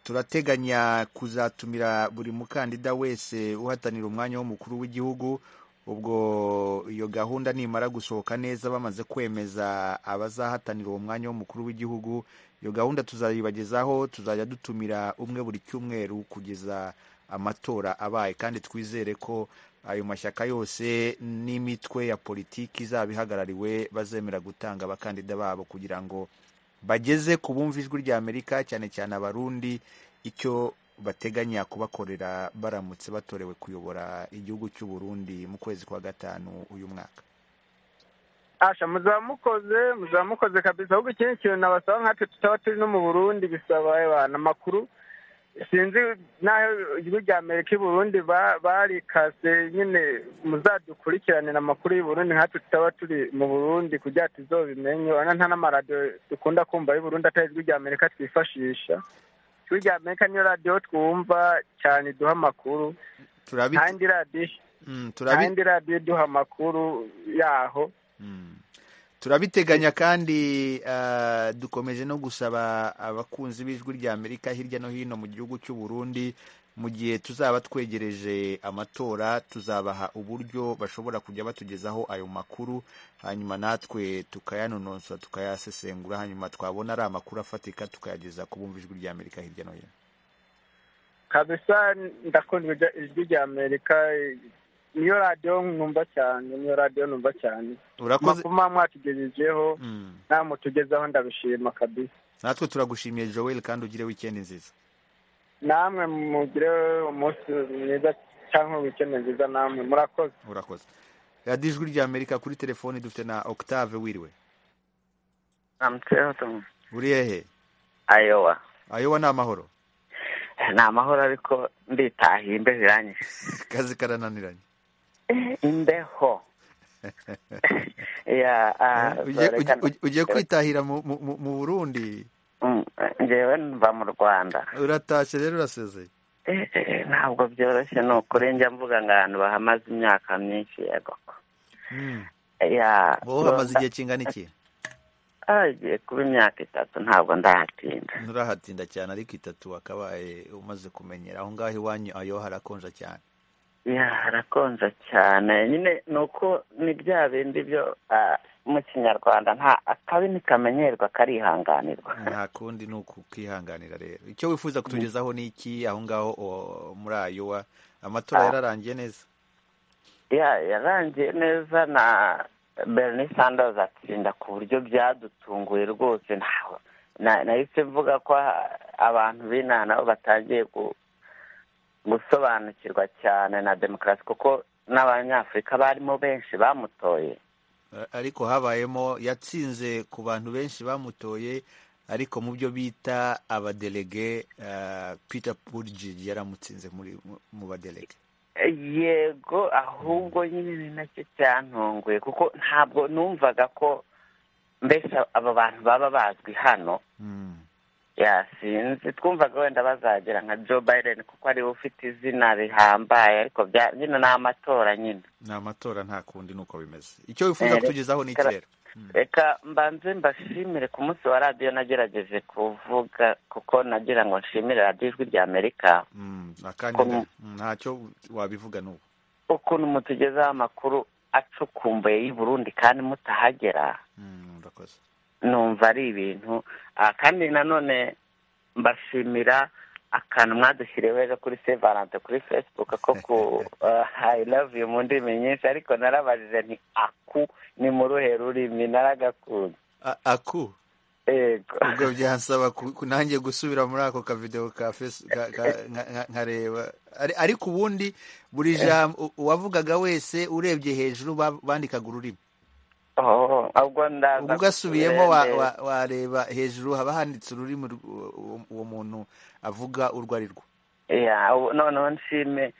turateganya kuzatumira buri mukandida wese uhatanira umwanya w'umukuru w'igihugu ubwo iyo gahunda nimara gusohoka neza bamaze kwemeza abazahatanira uwo mwanya w'umukuru w'igihugu iyo gahunda tuzayibagezaho tuzajya dutumira umwe buri cyumweru kugeza amatora abaye kandi twizere ko ayo mashyaka yose n'imitwe ya politiki izaba ihagarariwe bazemera gutanga abakandida babo kugira ngo bageze ku bumva ijwi rya amerika cyane cyane abarundi icyo bateganya kubakorera baramutse batorewe kuyobora igihugu cy'u Burundi mu kwezi kwa gatanu uyu mwaka asha muzaba mukoze muzaba mukoze kabisa ahubwo ikindi kintu nabasaba nkatwe tutaba turi no mu burundi bisaba abantu amakuru sinzi n'aho ijwi rya amerika i burundi ba- barikase nyine muzadukurikiranira amakuru y'u burundi nkatwe tutaba turi mu burundi kugira ngo tuzobimenye urabona nta n'amaradiyo dukunda kumva y'u burundi atari ijwi rya amerika twifashisha ijwi rya amerika niyo radiyo twumva cyane iduha amakuru Turabi- kandi radiyo Mm, turabi- kandi radiyo iduha amakuru yaho turabiteganya kandi ah, dukomeje no gusaba abakunzi b'ijwi rya amerika hirya no hino mu gihugu cy'u burundi mu gihe tuzaba twegereje amatora tuzabaha uburyo bashobora kujya batugezaho ayo makuru hanyuma natwe tukayanonosora tukayasesengura hanyuma twabona ari amakuru afatika tukayageza ku bumva ijwi rya amerika hirya no hino kabisa ndakunda ijwi- ijwi rya amerika niyo radiyo numva cyane niyo radiyo numva cyane Urakoze. amakuru muba mwatugejejeho nta mutugezaho ndabishima kabisa natwe turagushimiye joel kandi ugire wikendi nziza namwe mugire umunsi mwiza cyangwa wikendi nziza namwe murakoze urakoze radiyo ijwi rya amerika kuri telefoni dufite na octave wiriwe Amsterdam, uri hehe Iowa. ayoba ni amahoro Ni amahoro ariko nditahiye imbeho iranyishe. akazi karananiranye Imbeho. Ya, ah, Ugiye- reka- ugiye- ugiye kwitahira mu mu- mu- mu burundi Mm, Njyewe mva mu Rwanda. uratashye rero urasezeye Eh, eh, Ntabwo byoroshye ni ukuri njya mvuga ngo abantu bahamaze imyaka myinshi yego. Ya, wowe hamaze igihe kingana iki Ah, igiye kuba imyaka itatu ntabwo ndahatinda. nturahatinda cyane ariko itatu wakabaye umaze kumenyera aho ngaho iwanyu ayo harakonja cyane Ya, harakonja cyane nyine ni uko ni bya bindi byo ah, mu kinyarwanda nta akabi ntikamenyerwa karihanganirwa nta kundi ni ukukihanganira rero icyo wifuza kutugezaho ni iki aho ngaho o- muri ayowa amatora Ah. yararangiye neza ya yarangiye neza na bernie sanders atsinda ku buryo byadutunguye rwose ntawe na- nahise mvuga ko ha- abantu b'inaha nabo batangiye gu- gusobanukirwa cyane na demokarasi kuko n'abanyafurika barimo benshi bamutoye A- ariko habayemo yatsinze ku bantu benshi bamutoye ariko mu byo bita abadelege peter purge yaramutsinze mu badelege yego ahubwo nyine ni nacyo cyantunguye kuko ntabwo numvaga ko mbese aba bantu baba bazwi hano yasinze twumvaga wenda bazagera nka joe biden kuko ariwe ufite izina rihambaye ariko nyine ni amatora nyine ni amatora nta kundi nuko bimeze icyo wifuza kutugezaho ni ikirere reka mbanze mbashimire ku munsi wa radiyo nagerageje kuvuga kuko nagira ngo nshimire radiyo ijwi rya amerika ntacyo wabivuga n'ubu ukuntu mutugezaho amakuru acukumbuye y'i burundi kandi mutahagera numva ari ibintu kandi nanone mbashimira akantu mwadushyiriyeho ejo kuri sevarante kuri facebook ko ku i love you mu ndimi nyinshi ariko narabajije ni aku ni mu ruhe rurimi naragakunze aku ubwo byasaba nanjye gusubira muri ako kavidewo ka nkareba ariko ubundi buri jambo uwavugaga wese urebye hejuru bandikaga ururimi ubwo ugasubiyemo wareba hejuru haba handitse ururimi uwo muntu avuga urwo ari rwo noneho nshime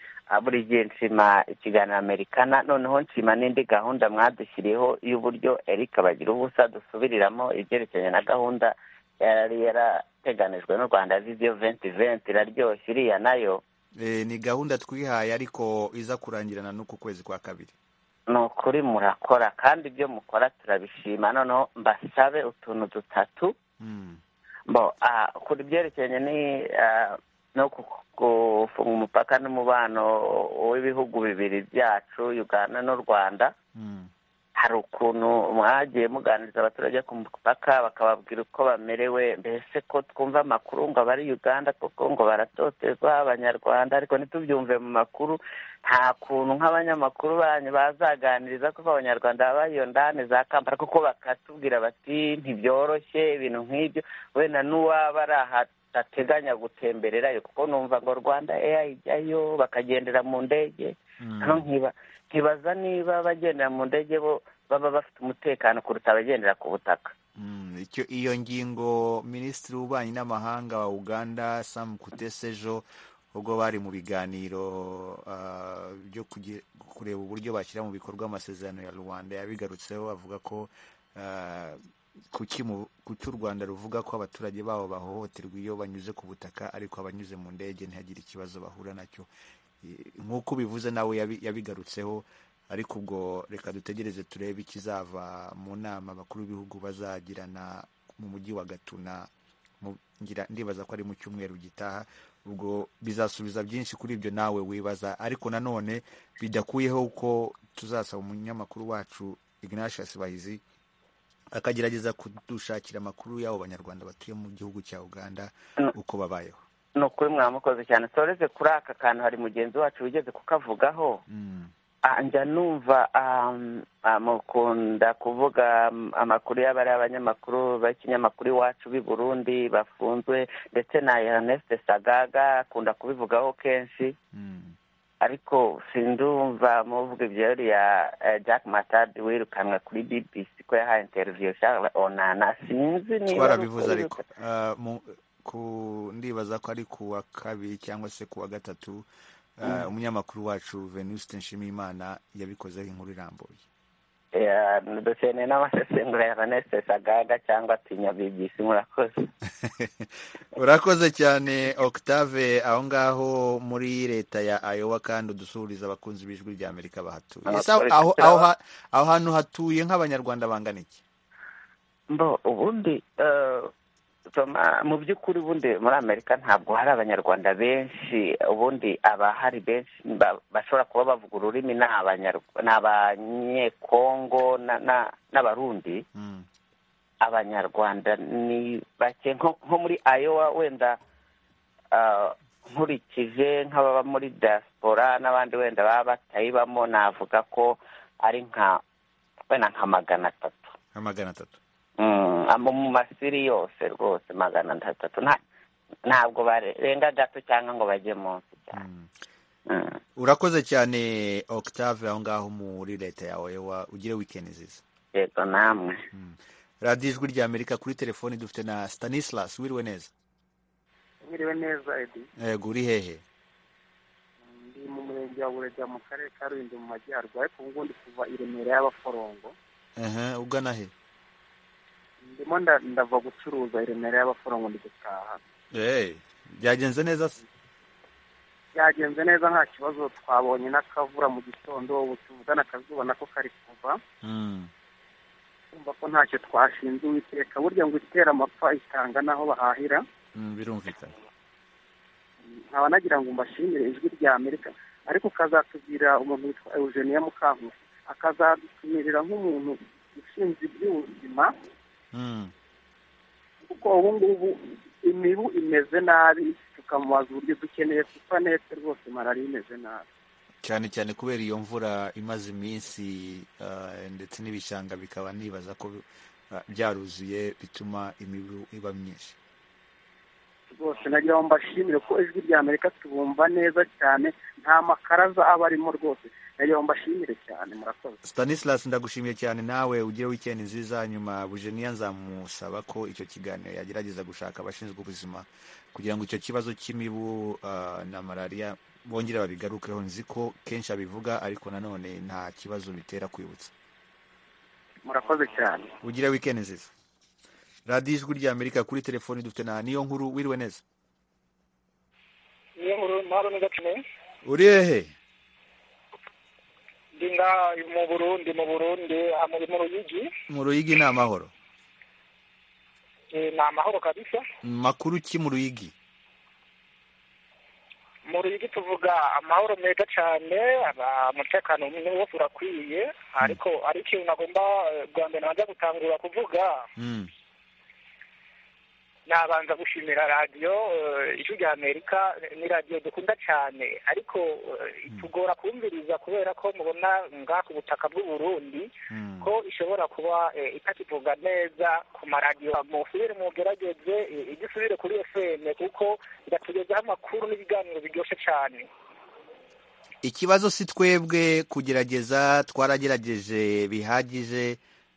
buri gihe nshima ikiganiro americana noneho nshima n'indi gahunda mwadushyiriyeho y'uburyo erika bagira ubusa dusubiriramo ibyerekeranye na gahunda yari yarateganijwe n'u rwanda viziyo venti venti iraryoshye iriya nayo ni gahunda twihaye ariko iza kurangirana n'uku kwezi kwa kabiri ni ukuri murakora kandi ibyo mukora turabishima noneho mbasabe utuntu dutatu kuri byerekeranye no gufunga umupaka n'umubano w'ibihugu bibiri byacu uganda n'u rwanda hari ukuntu mwagiye muganiriza abaturage ku mupaka bakababwira uko bamerewe mbese ko twumva amakuru ngo abari uganda koko ngo baratotezwa abanyarwanda ariko ntitubyumve mu makuru nta kuntu nk'abanyamakuru banyu bazaganiriza kuko abanyarwanda baba iyo ndani za kampala kuko bakatubwira bati ntibyoroshye ibintu nk'ibyo wenda n'uwaba ari ahateganya gutembererayo kuko numva ngo rwanda eya ijyayo bakagendera mu ndege ntibaza niba abagendera mu ndege bo baba bafite umutekano kuruta abagendera ku butaka iyo ngingo minisitiri w'ububanyi n'amahanga wa uganda samu kutesejo ubwo bari mu biganiro byo kureba uburyo bashyira mu bikorwa amasezerano ya rubanda yabigarutseho avuga ko kuki u rwanda ruvuga ko abaturage babo bahohoterwa iyo banyuze ku butaka ariko abanyuze mu ndege ntihagire ikibazo bahura nacyo nk'uko ubivuze nawe yabigarutseho ariko ubwo reka dutegereze turebe ikizava mu nama bakuru b'ibihugu bazagirana mu mujyi wa gatuna ndibaza ko ari mu cyumweru gitaha ubwo bizasubiza byinshi kuri ibyo nawe wibaza ariko nanone bidakuyeho ko tuzasaba umunyamakuru wacu ignatius bahizi akagerageza kudushakira amakuru y'abo banyarwanda batuye mu gihugu cya uganda uko babayeho ni ukuri mwamukoze cyane toreze kuri aka kantu hari mugenzi wacu wigeze kukavugaho njya numva mukunda kuvuga amakuru y'abari abanyamakuru b'ikinyamakuru iwacu b'i burundi bafunzwe ndetse na erneste sagaga akunda kubivugaho kenshi ariko sindumva muvuga ibyo ya jack matadi wirukanwe kuri bbc ko yahaye interiviyo charles onana sinzi niba twarabivuze ariko ku ndibaza ko ari ku wa kabiri cyangwa se ku wa gatatu umunyamakuru wacu venuste nshimiyimana yabikozeho inkuru irambuye dukeneye n'amasesengura ya venuste sagaga cyangwa tinya bibisi murakoze urakoze cyane octave aho ngaho muri leta ya ayowa kandi udusuhuriza abakunzi b'ijwi rya amerika bahatuye aho hantu hatuye nk'abanyarwanda bangana iki mbo ubundi mu by'ukuri ubundi muri amerika ntabwo hari abanyarwanda benshi ubundi abahari benshi bashobora kuba bavuga ururimi ni abanyekongo n'abarundi abanyarwanda ni bake nko muri ayowa wenda nkurikije nk'ababa muri diaspora n'abandi wenda baba batayibamo navuga ko ari nka wenda nka magana atatu nka magana atatu mu masiri yose rwose magana atatu ntabwo barenga gato cyangwa ngo bajye munsi cyane urakoze cyane octave aho ngaho muri leta yawe ugire wikendi nziza yego namwe radiyo ijwi rya amerika kuri telefoni dufite na stanislas wiriwe neza mwiriwe neza edi yego uri hehe ndi mu murenge wa burega mu karere ka rulindo mu majyaruguru ariko ubu ngubu ndi kuva i remera y'abaforongo Ehe, ugana he ndimo nda- ndava gucuruza i remera y'abaforongo ndi gutaha Eh, byagenze neza se byagenze neza nta kibazo twabonye n'akavura mu gitondo ubu tuvugana akazuba nako kari kuva Mm. kumva ko ntacyo twashinze uwiteka burya ngo itera amapfa itanga n'aho bahahira Mm, birumvikana nkaba nagira ngo mbashimire ijwi rya amerika ariko ukazatubwira umuntu witwa eugenia mukankusi akazadutumirira nk'umuntu ushinzwe iby'ubuzima Mm. kuko ubu ngubu imibu imeze nabi tukamubaza uburyo dukeneye supanete rwose malariya imeze nabi cyane cyane kubera iyo mvura imaze iminsi eh, ndetse n'ibishanga bikaba nibaza ko eh, byaruzuye bituma imibu iba myinshi rwose nagira ngo mbashimire ko ijwi rya amerika tubumva neza cyane nta makaraza aba arimo rwose nagira ngo mbashimire cyane murakoze stanislas ndagushimiye cyane nawe ugire wikendi nziza nyuma bujeniya nzamusaba ko icyo kiganiro yagerageza gushaka abashinzwe ubuzima kugira ngo icyo kibazo cy'imibu ah, na malariya bongere babigarukeho nzi ko kenshi abivuga ariko nanone nta kibazo bitera kwibutsa murakoze cyane ugire wikendi nziza radiyo ijwi rya amerika kuri telefoni dufite na niyo nkuru wiriwe neza niyo nkuru ntaro n'igacumi uri hehe ndi ngaha mu burundi mu burundi aha muri mu ruyigi mu ruyigi ni amahoro Eh, ni amahoro kabisa makuru ki mu ruyigi mu ruyigi tuvuga amahoro meza cyane aba- umutekano ni wose urakwiye ariko ari ikintu nagomba eh, bwa mbere nabanza gutangura kuvuga Mm. nabanza gushimira radiyo eh, ijwi rya amerika eh, ni radiyo dukunda cyane ariko eh, itugora kumviriza kubera ko mubona ngaha ku butaka bw'u Burundi ko ishobora kuba eh, itatuvuga neza ku maradiyo musubire mugerageze eh, ijye usubire kuri fm kuko iratugezaho amakuru n'ibiganiro biryoshye cyane ikibazo si twebwe kugerageza twaragerageje bihagije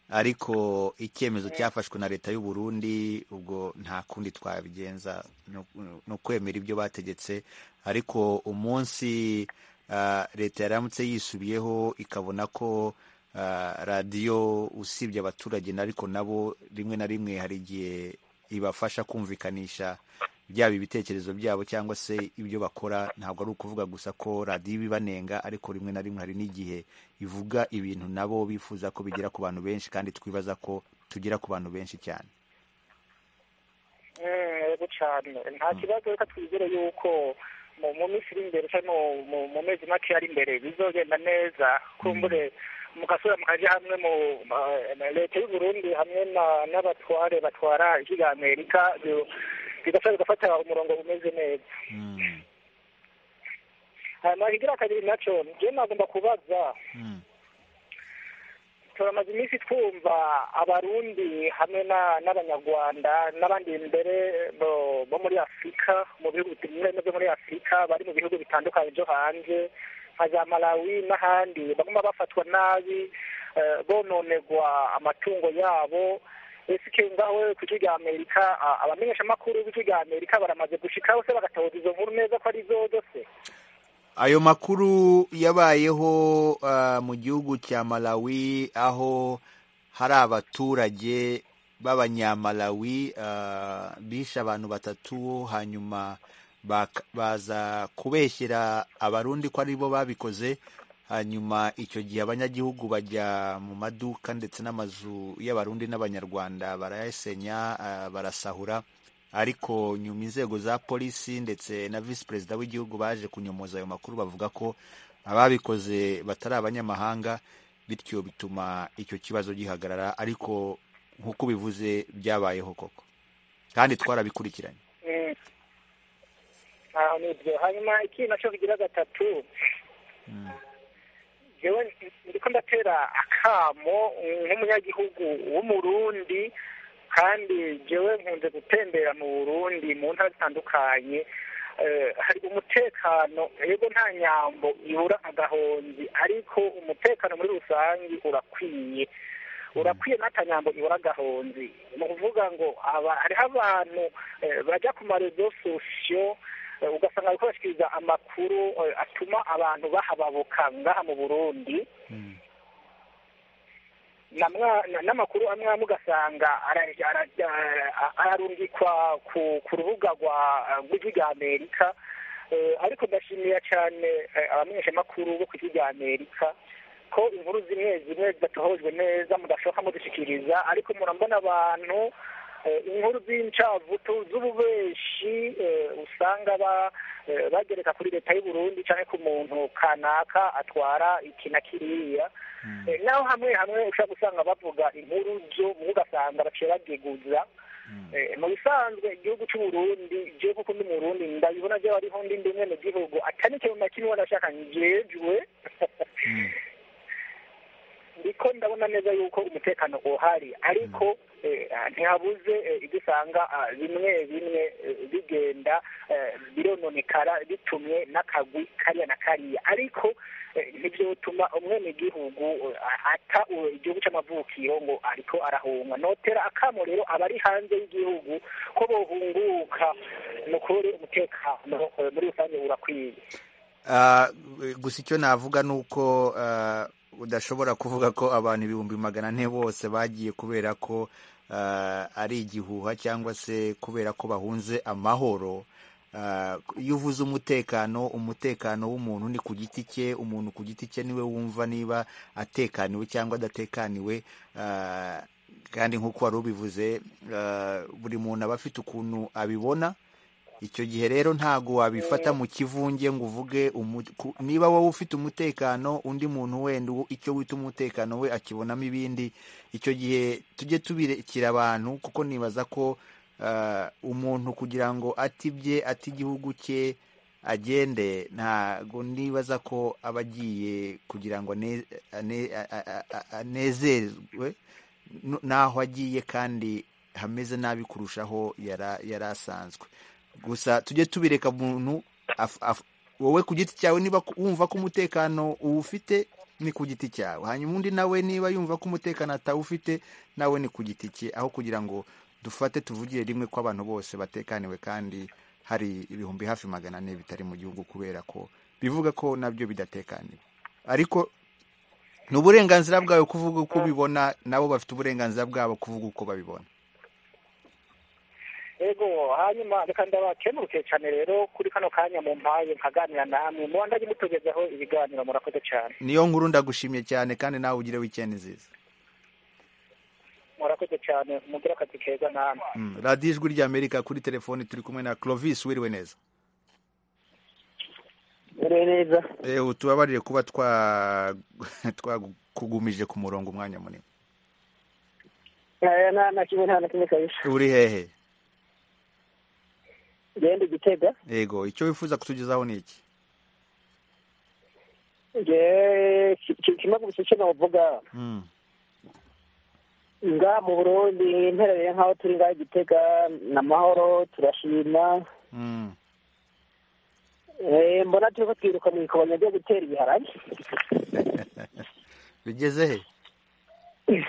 ariko icyemezo cyafashwe na leta y'u Burundi ubwo nta kundi twabigenza no- no kwemera ibyo bategetse ariko umunsi ah, leta yaramutse yisubiyeho ikabona ko ah, radiyo usibye abaturage na- ariko nabo rimwe na rimwe hari igihe ibafasha kumvikanisha byaba ibitekerezo byabo cyangwa se ibyo bakora ntabwo ari ukuvuga gusa ko radiyo ibibanenga ariko rimwe na rimwe hari n'igihe ivuga ibintu nabo bifuza ko bigera ku bantu benshi kandi twibaza ko tugera ku bantu benshi cyane Mm, yego cyane nta kibazo reka twizere yuko mu mu minsi iri imbere cyangwa mu- mu- mu mezi make ari imbere bizogenda neza kumbure mugasura mukaja hamwe mu ma- na leta y'u Burundi hamwe na- n'abatware batwara ijwi rya amerika bi- bigasa bigafata umurongo umeze neza hanyuma ikigira kabiri nacyo njyewe nagomba kubaza turamaze iminsi twumva abarundi hamwe na- n'abanyarwanda n'abandi mbere bo- bo muri afurika mu bihugu bimwe bimwe byo muri afurika bari mu bihugu bitandukanye byo hanze nka za malawi n'ahandi baguma bafatwa nabi eh, bononegwa amatungo yabo esike ngaho ku ijwi rya amerika a- abamenyeshamakuru b'ijwi rya amerika baramaze gushikaho se bagatoza izo nkuru neza ko ari zozo se ayo makuru yabayeho ah, mu gihugu cya malawi aho hari abaturage b'abanyamalawi ah, bishe abantu batatu hanyuma bak- baza kubeshyera abarundi ko ari bo babikoze hanyuma icyo gihe abanyagihugu bajya mu maduka ndetse n'amazu y'abarundi n'abanyarwanda barayasenya ah, barasahura ariko nyuma inzego za polisi ndetse na visi perezida w'igihugu baje kunyomoza ayo makuru bavuga ko ababikoze batari abanyamahanga bityo bituma icyo kibazo gihagarara ariko nk'uko ubivuze byabayeho koko kandi twarabikurikiranye Mm. aho ni byo hanyuma ikintu nacyo bigira gatatu jewe ndiko ndatera akamo nk'umunyagihugu w'umurundi kandi jewe nkunze gutembera mu burundi mu ntara zitandukanye Eh, hari umutekano yego nta nyambo ibura agahonzi ariko umutekano muri rusange urakwiye urakwiye n'akanyambo ibura agahonzi ni ukuvuga ngo hariho abantu bajya ku marezo sosiyo ugasanga bari kubashyikiriza amakuru atuma abantu bahababuka ngaha mu burundi n'amakuru amwe amwe ugasanga ararungikwa ku rubuga rw'ijwi rya amerika ariko ndashimira cyane abamenyeshamakuru bo ku ijwi rya amerika ko inkuru zimwe zimwe zidatohojwe neza mudashoka mudushyikiriza ariko murambona abantu inkuru z'incavutu z'ububeshi usanga bagereka kuri leta y'u Burundi cyangwa ku muntu kanaka atwara iki na kiriya naho hamwe hamwe ushobora gusanga bavuga inkuru zo ugasanga bacerageguza mu bisanzwe igihugu cy'u Burundi je kuko ndi mu Burundi ndabibona je ariho ndi ndi mwene gihugu atari kintu na kimwe ndashaka njejwe ndiko ndabona neza yuko umutekano uhari ariko ntihabuze ibyo usanga bimwe bimwe bigenda birononekara bitumye n'akagwi kariya na kariya ariko ntibyotuma umwenegihugu ata igihugu cy'amavukiro ngo ariko arahunga notera akamo rero abari hanze y'igihugu ko bohunguka ni ukuri umutekano muri rusange urakwiye gusa icyo navuga ni uko udashobora kuvuga ko abantu ibihumbi magana ane bose bagiye kubera ko ari igihuha cyangwa se kubera ko bahunze amahoro iyo uvuze umutekano umutekano w'umuntu ni ku giti cye umuntu ku giti cye niwe wumva niba atekaniwe cyangwa adatekaniwe kandi nk'uko wari ubivuze buri muntu aba afite ukuntu abibona icyo gihe rero ntabwo wabifata mu kivunge ngo uvuge niba wowe ufite umutekano undi muntu wenda icyo wita umutekano we akibonamo ibindi icyo gihe tujye tubirekera abantu kuko nibaza ko umuntu kugira ngo atibye ati igihugu cye agende ntabwo nibaza ko aba agiye kugira ngo anezerwe n'aho agiye kandi hameze nabi kurushaho yari asanzwe gusa tujye tubireka umuntu wowe ku giti cyawe niba wumva ko umutekano uwufite ni ku giti cyawe hanyuma undi nawe niba yumva ko umutekano atawufite nawe ni ku giti cye aho kugira ngo dufate tuvugire rimwe ko abantu bose batekaniwe kandi hari ibihumbi hafi magana ane bitari mu gihugu kubera ko bivuga ko nabyo bidatekaniwe ariko ni uburenganzira bwawe kuvuga uko ubibona nabo bafite uburenganzira bwabo kuvuga uko babibona ego hanyuma reka ndabakemuruke cyane rero kuri kano kanya mu mpaye nkaganira namwe mubandanye mutugezaho ibiganiro murakoze cyane niyo nkuru ndagushimye cyane kandi nawe ugire wikendi nziza murakoze cyane mugire akazi keza namwe radiyo ijwi rya amerika kuri telefoni turi kumwe na clovis wiriwe neza wiriwe neza ewe tubabarire kuba twakugumije ku murongo umwanya munini nta kimwe nta na kimwe kabisa uri hehe genda igitega yego icyo wifuza kutugezaho ni iki kimwe gusa icyo navuga nga mu burundi interereye nk'aho turi ngaho igitega ni amahoro turashima mbona turi kutwiruka mu ikobanya ryo gutera ibiharage bigeze he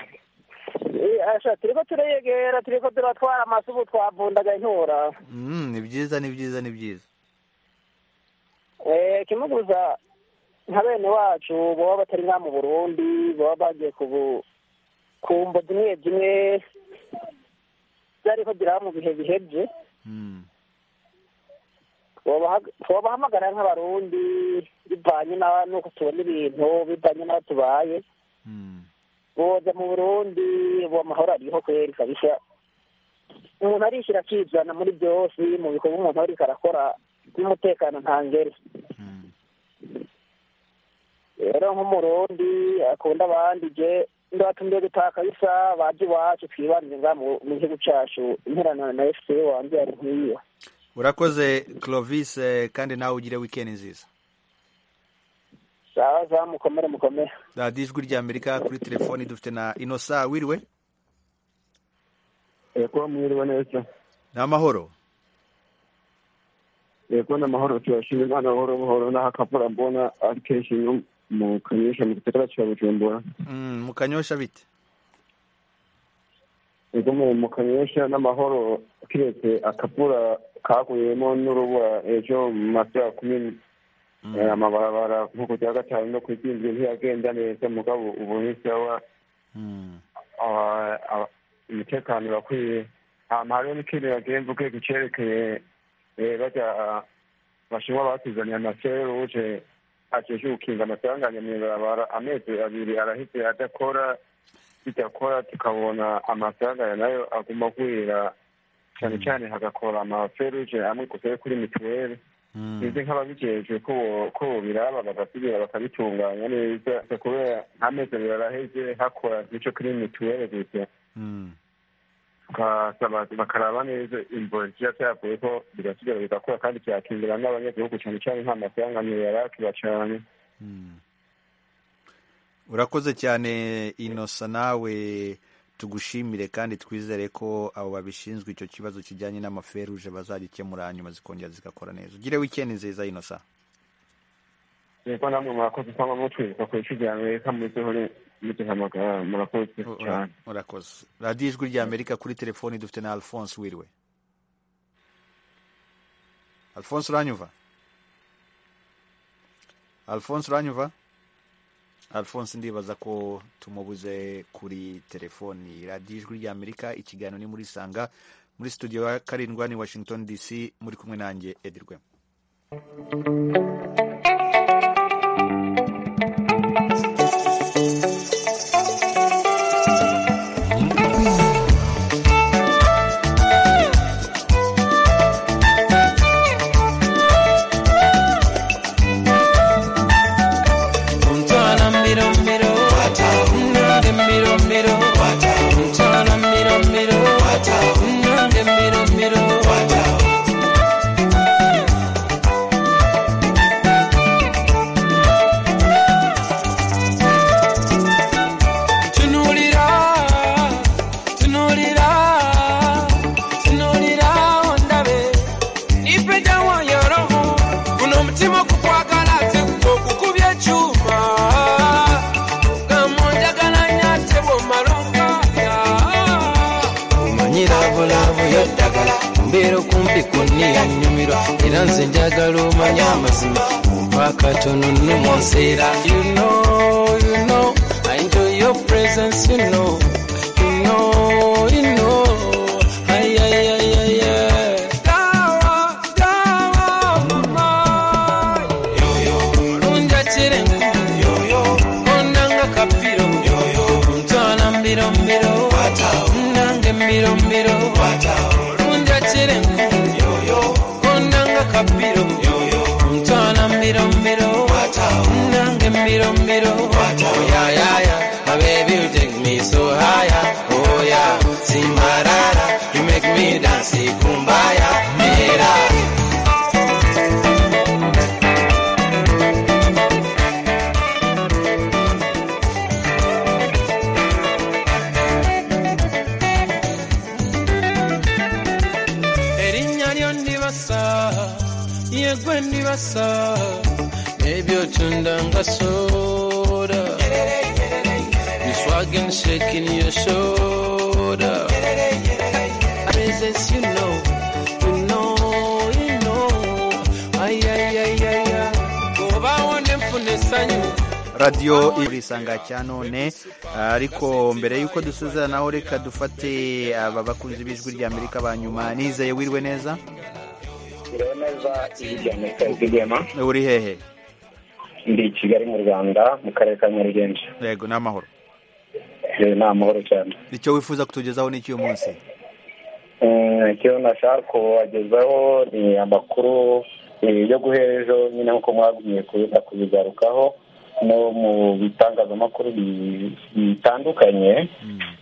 turiko tureyegera turiko turatwara amasubu twavundaga intura ni byiza ni byiza ni byiza kimwe gusa nka bene wacu baba batari nka mu burundi baba bagiye kumva zimwe zimwe byariko biraba mu bihe bihebye twabahamagara nk'abarundi bivanye n'uko tubona ibintu bivanye n'aho tubaye boza mu burundi ubu amahoro ariho kweri kabisa umuntu arishyira akizana muri byose mu bikorwa umuntu ariko arakora n'umutekano ntangere rero nk'umurundi akunda abandi je ndatumye gutaka bisa baje iwacu twibanze nga mu gihugu cyacu interana na fc wanjye yari nk'iyo urakoze clovis kandi nawe ugire wikendi nziza sawa sawa mukomere mukomere radiyo ijwi rya amerika kuri telefoni dufite na inosa wiriwe yego mwiriwe neza ni amahoro yego ni amahoro turashima imana buhoro buhoro n'aho akavura mbona ari kenshi no mu kanyosha mu gisagara cya bujumbura mu kanyosha bite ikomeye mu kanyesha n'amahoro kiretse akapura kaguyemo n'urubura ejo mu masaha kumi amabarabara nk'uko cya gatanu no ku isinzwe ntiyagenda neza mugabo ubu ntisawa umutekano urakwiye ahantu hariho n'ikintu yagiye mvuge cyerekeye bajya bashinwa batuzanye amaseruje ajeje gukinga amasanganya mu ibarabara amezi abiri arahise adakora bidakora tukabona amasanganya nayo aguma agwira cyane cyane hagakora amaferuje amwe gusa yo kuri mituweli bizi nk'ababijejwe ko biraba bagasubira bakabitunganya neza kubera nta mezi abiri araheze hakora nicyo kuri mituweli gusa tukasaba bakaraba neza imvura ikiba cyavuye ko bigasubira bigakora kandi cyakingira n'abanyagihugu cyane cyane nta mafaranga yari akiba cyane urakoze cyane inosa nawe tugushimire kandi twizere ko abo babishinzwe icyo kibazo kijyanye n'amaferuje bazagikemura hanyuma zikongera zigakora neza ugire wikendi nziza inosa yego namwe murakoze cyangwa mutwibuka ku isi rya amerika muzeho muduhamagara murakoze cyane urakoze radiyo ijwi rya amerika kuri telefoni dufite na alphonse wiriwe alphonse uranyuva alphonse uranyuva alphonse ndibaza ko tumubuze kuri telefoni radiyo ijwi rya amerika ikiganiro ni muri sanga muri studio ya karindwa ni washington dc muri kumwe nanjye edirwe radiyo isanga cya none ariko mbere y'uko dusuza naho reka dufate aba bakunzi b'ijwi rya amerika ba nyuma nizeye wiriwe neza uri hehe ndi i kigali mu rwanda mu karere ka nyarugenge yego ni amahoro ni amahoro cyane icyo wifuza kutugezaho ni cy'uyu munsi icyo nashaka kubagezaho ni amakuru yo guhera ejo nyine nk'uko mwagumye kubigarukaho no mu bitangazamakuru bitandukanye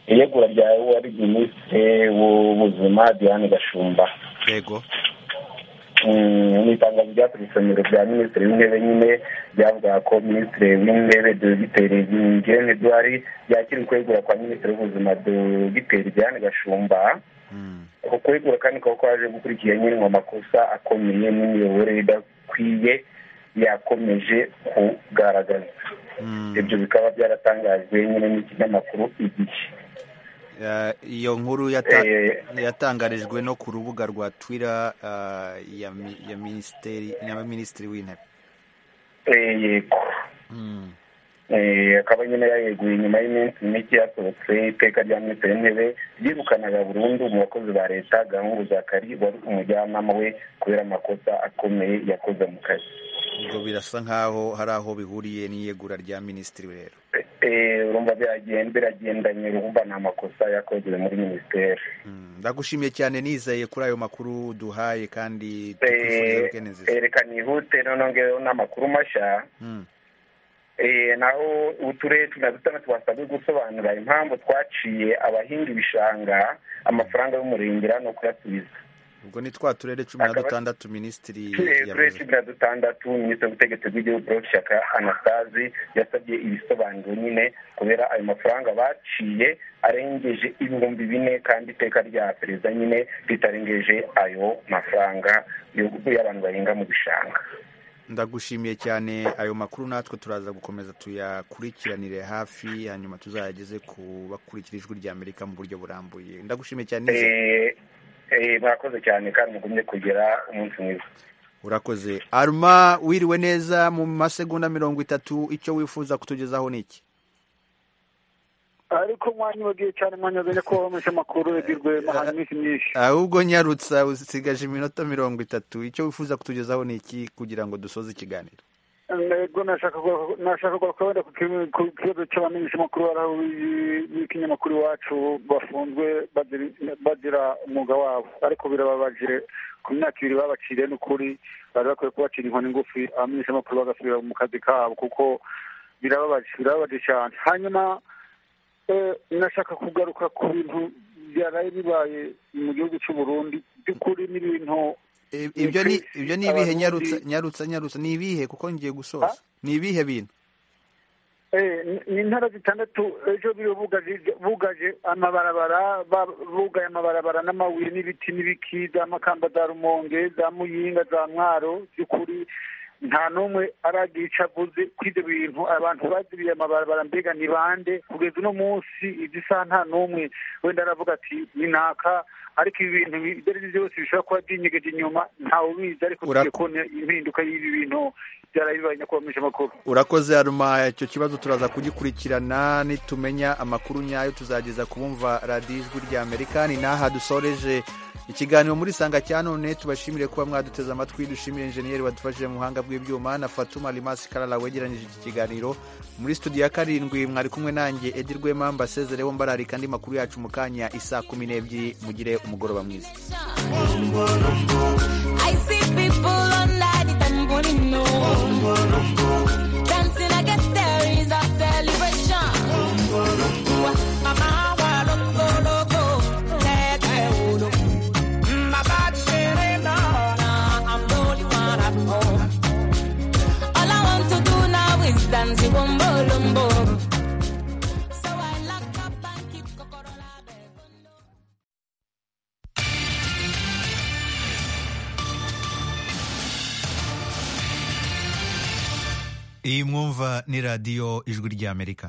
iyegura rya wari minisitiri w'ubuzima diane gashumba yego mu itangazo ryaturutse mu biro bya minisitiri w'intebe nyine ryavugaga ko minisitiri w'intebe dogiteri ngirente edouard yakira ukwegura kwa minisitiri w'ubuzima dogiteri diane gashumba uko kwegura kandi kuba kwaje gukurikira nyine mu makosa akomeye n'imiyoborere idakwiye yakomeje kugaragaza ibyo bikaba byaratangajwe nyine n'ikinyamakuru igihe iyo nkuru yatangarijwe no ku rubuga rwa twira ya minisiteri ya minisitiri w'intebe yego akaba nyine yayeguye nyuma y'iminsi mike yasohotse iteka rya minisitiri w'intebe ryirukanaga burundu mu bakozi ba leta gahungu za kari wari umujyanama we kubera amakosa akomeye yakoze mu kazi ubwo birasa nk'aho hari aho bihuriye n'iyegura rya minisitiri rero urumva biragendanye urumva ni amakosa yakorewe muri minisiteri ndagushimiye cyane nizeye kuri ayo makuru duhaye kandi reka nihute noneho ngeweho n'amakuru mashya naho uturere tunazitana twasabwe gusobanura impamvu twaciye abahinga ibishanga amafaranga y'umurengera no kuyasubiza ubwo ni twa turere cumi na dutandatu minisitiri turere cumi na dutandatu minisitiri w'ubutegetsi bw'igihugu paul shaka anastazi yasabye ibisobanuro nyine kubera ayo mafaranga baciye arengeje ibihumbi bine kandi iteka rya perezida nyine ritarengeje ayo mafaranga y'abantu bahinga mu bishanga ndagushimiye cyane ayo makuru natwe turaza gukomeza tuyakurikiranire hafi hanyuma tuzayageze ku bakurikira ijwi rya amerika mu buryo burambuye ndagushimiye cyane mwakoze cyane kandi mugumye kugera umunsi mwiza urakoze aruma wiriwe neza mu masegonda mirongo itatu icyo wifuza kutugezaho ni iki ariko mwanya ugiye cyane mwanya uzanye ko wamwishe amakuru yagirwe mahanga iminsi myinshi ahubwo nyarutsa usigaje iminota mirongo itatu icyo wifuza kutugezaho ni iki kugira ngo dusoze ikiganiro yego nashaka kuba wenda ku kibazo cy'abamenyesha amakuru b'ikinyamakuru iwacu bafunzwe bagira umwuga wabo ariko birababajire ku myaka ibiri babaciriye n'ukuri bari bakwiye kubacira inkoni ngufi abamenyesha amakuru bagasubira mu kazi kabo kuko birababaje cyane hanyuma nashaka kugaruka ku bintu byaraye bibaye mu gihugu cy'u Burundi by'ukuri n'ibintu ibyo ni ibyo ni ibihe nyarutsa nyarutsa nyarutsa ni ibihe kuko ngiye gusoza ni ibihe bintu ni intara zitandatu ejo bugaje amabarabara bugaye amabarabara n'amabuye n'ibiti n'ibiki za makamba za rumonge za muyinga za mwaro by'ukuri nta n'umwe aragica avuze kuri ibyo bintu abantu baziriye amabarabara mbega ni bande kugeza uno munsi izi saha nta n'umwe wenda aravuga ati ni naka ariko ibi bintu ibyo ari byo byose bishobora kuba byinyegeje inyuma ntawe ubizi ariko tugiye kubona impinduka y'ibi bintu byarabibaye nyakubahamisha amakuru urakoze haruma icyo kibazo turaza kugikurikirana nitumenya amakuru nyayo tuzageza kubumva radiyo ijwi rya amerika ni n'aha dusoreje ikiganiro muri sanga cya none tubashimire kuba mwaduteze amatwi dushimire injeniyeri wadufashije mu buhanga bw'ibyuma na fatuma rimasi karara wegeranyije iki kiganiro muri studio ya karindwi mwari kumwe nanjye edi rwema mbasezereho mbararika andi makuru yacu mu kanya isa kumi n'ebyiri mugire umugoroba mwiza Zanzi wombo lombo iyi mwumva ni radiyo ijwi ry'amerika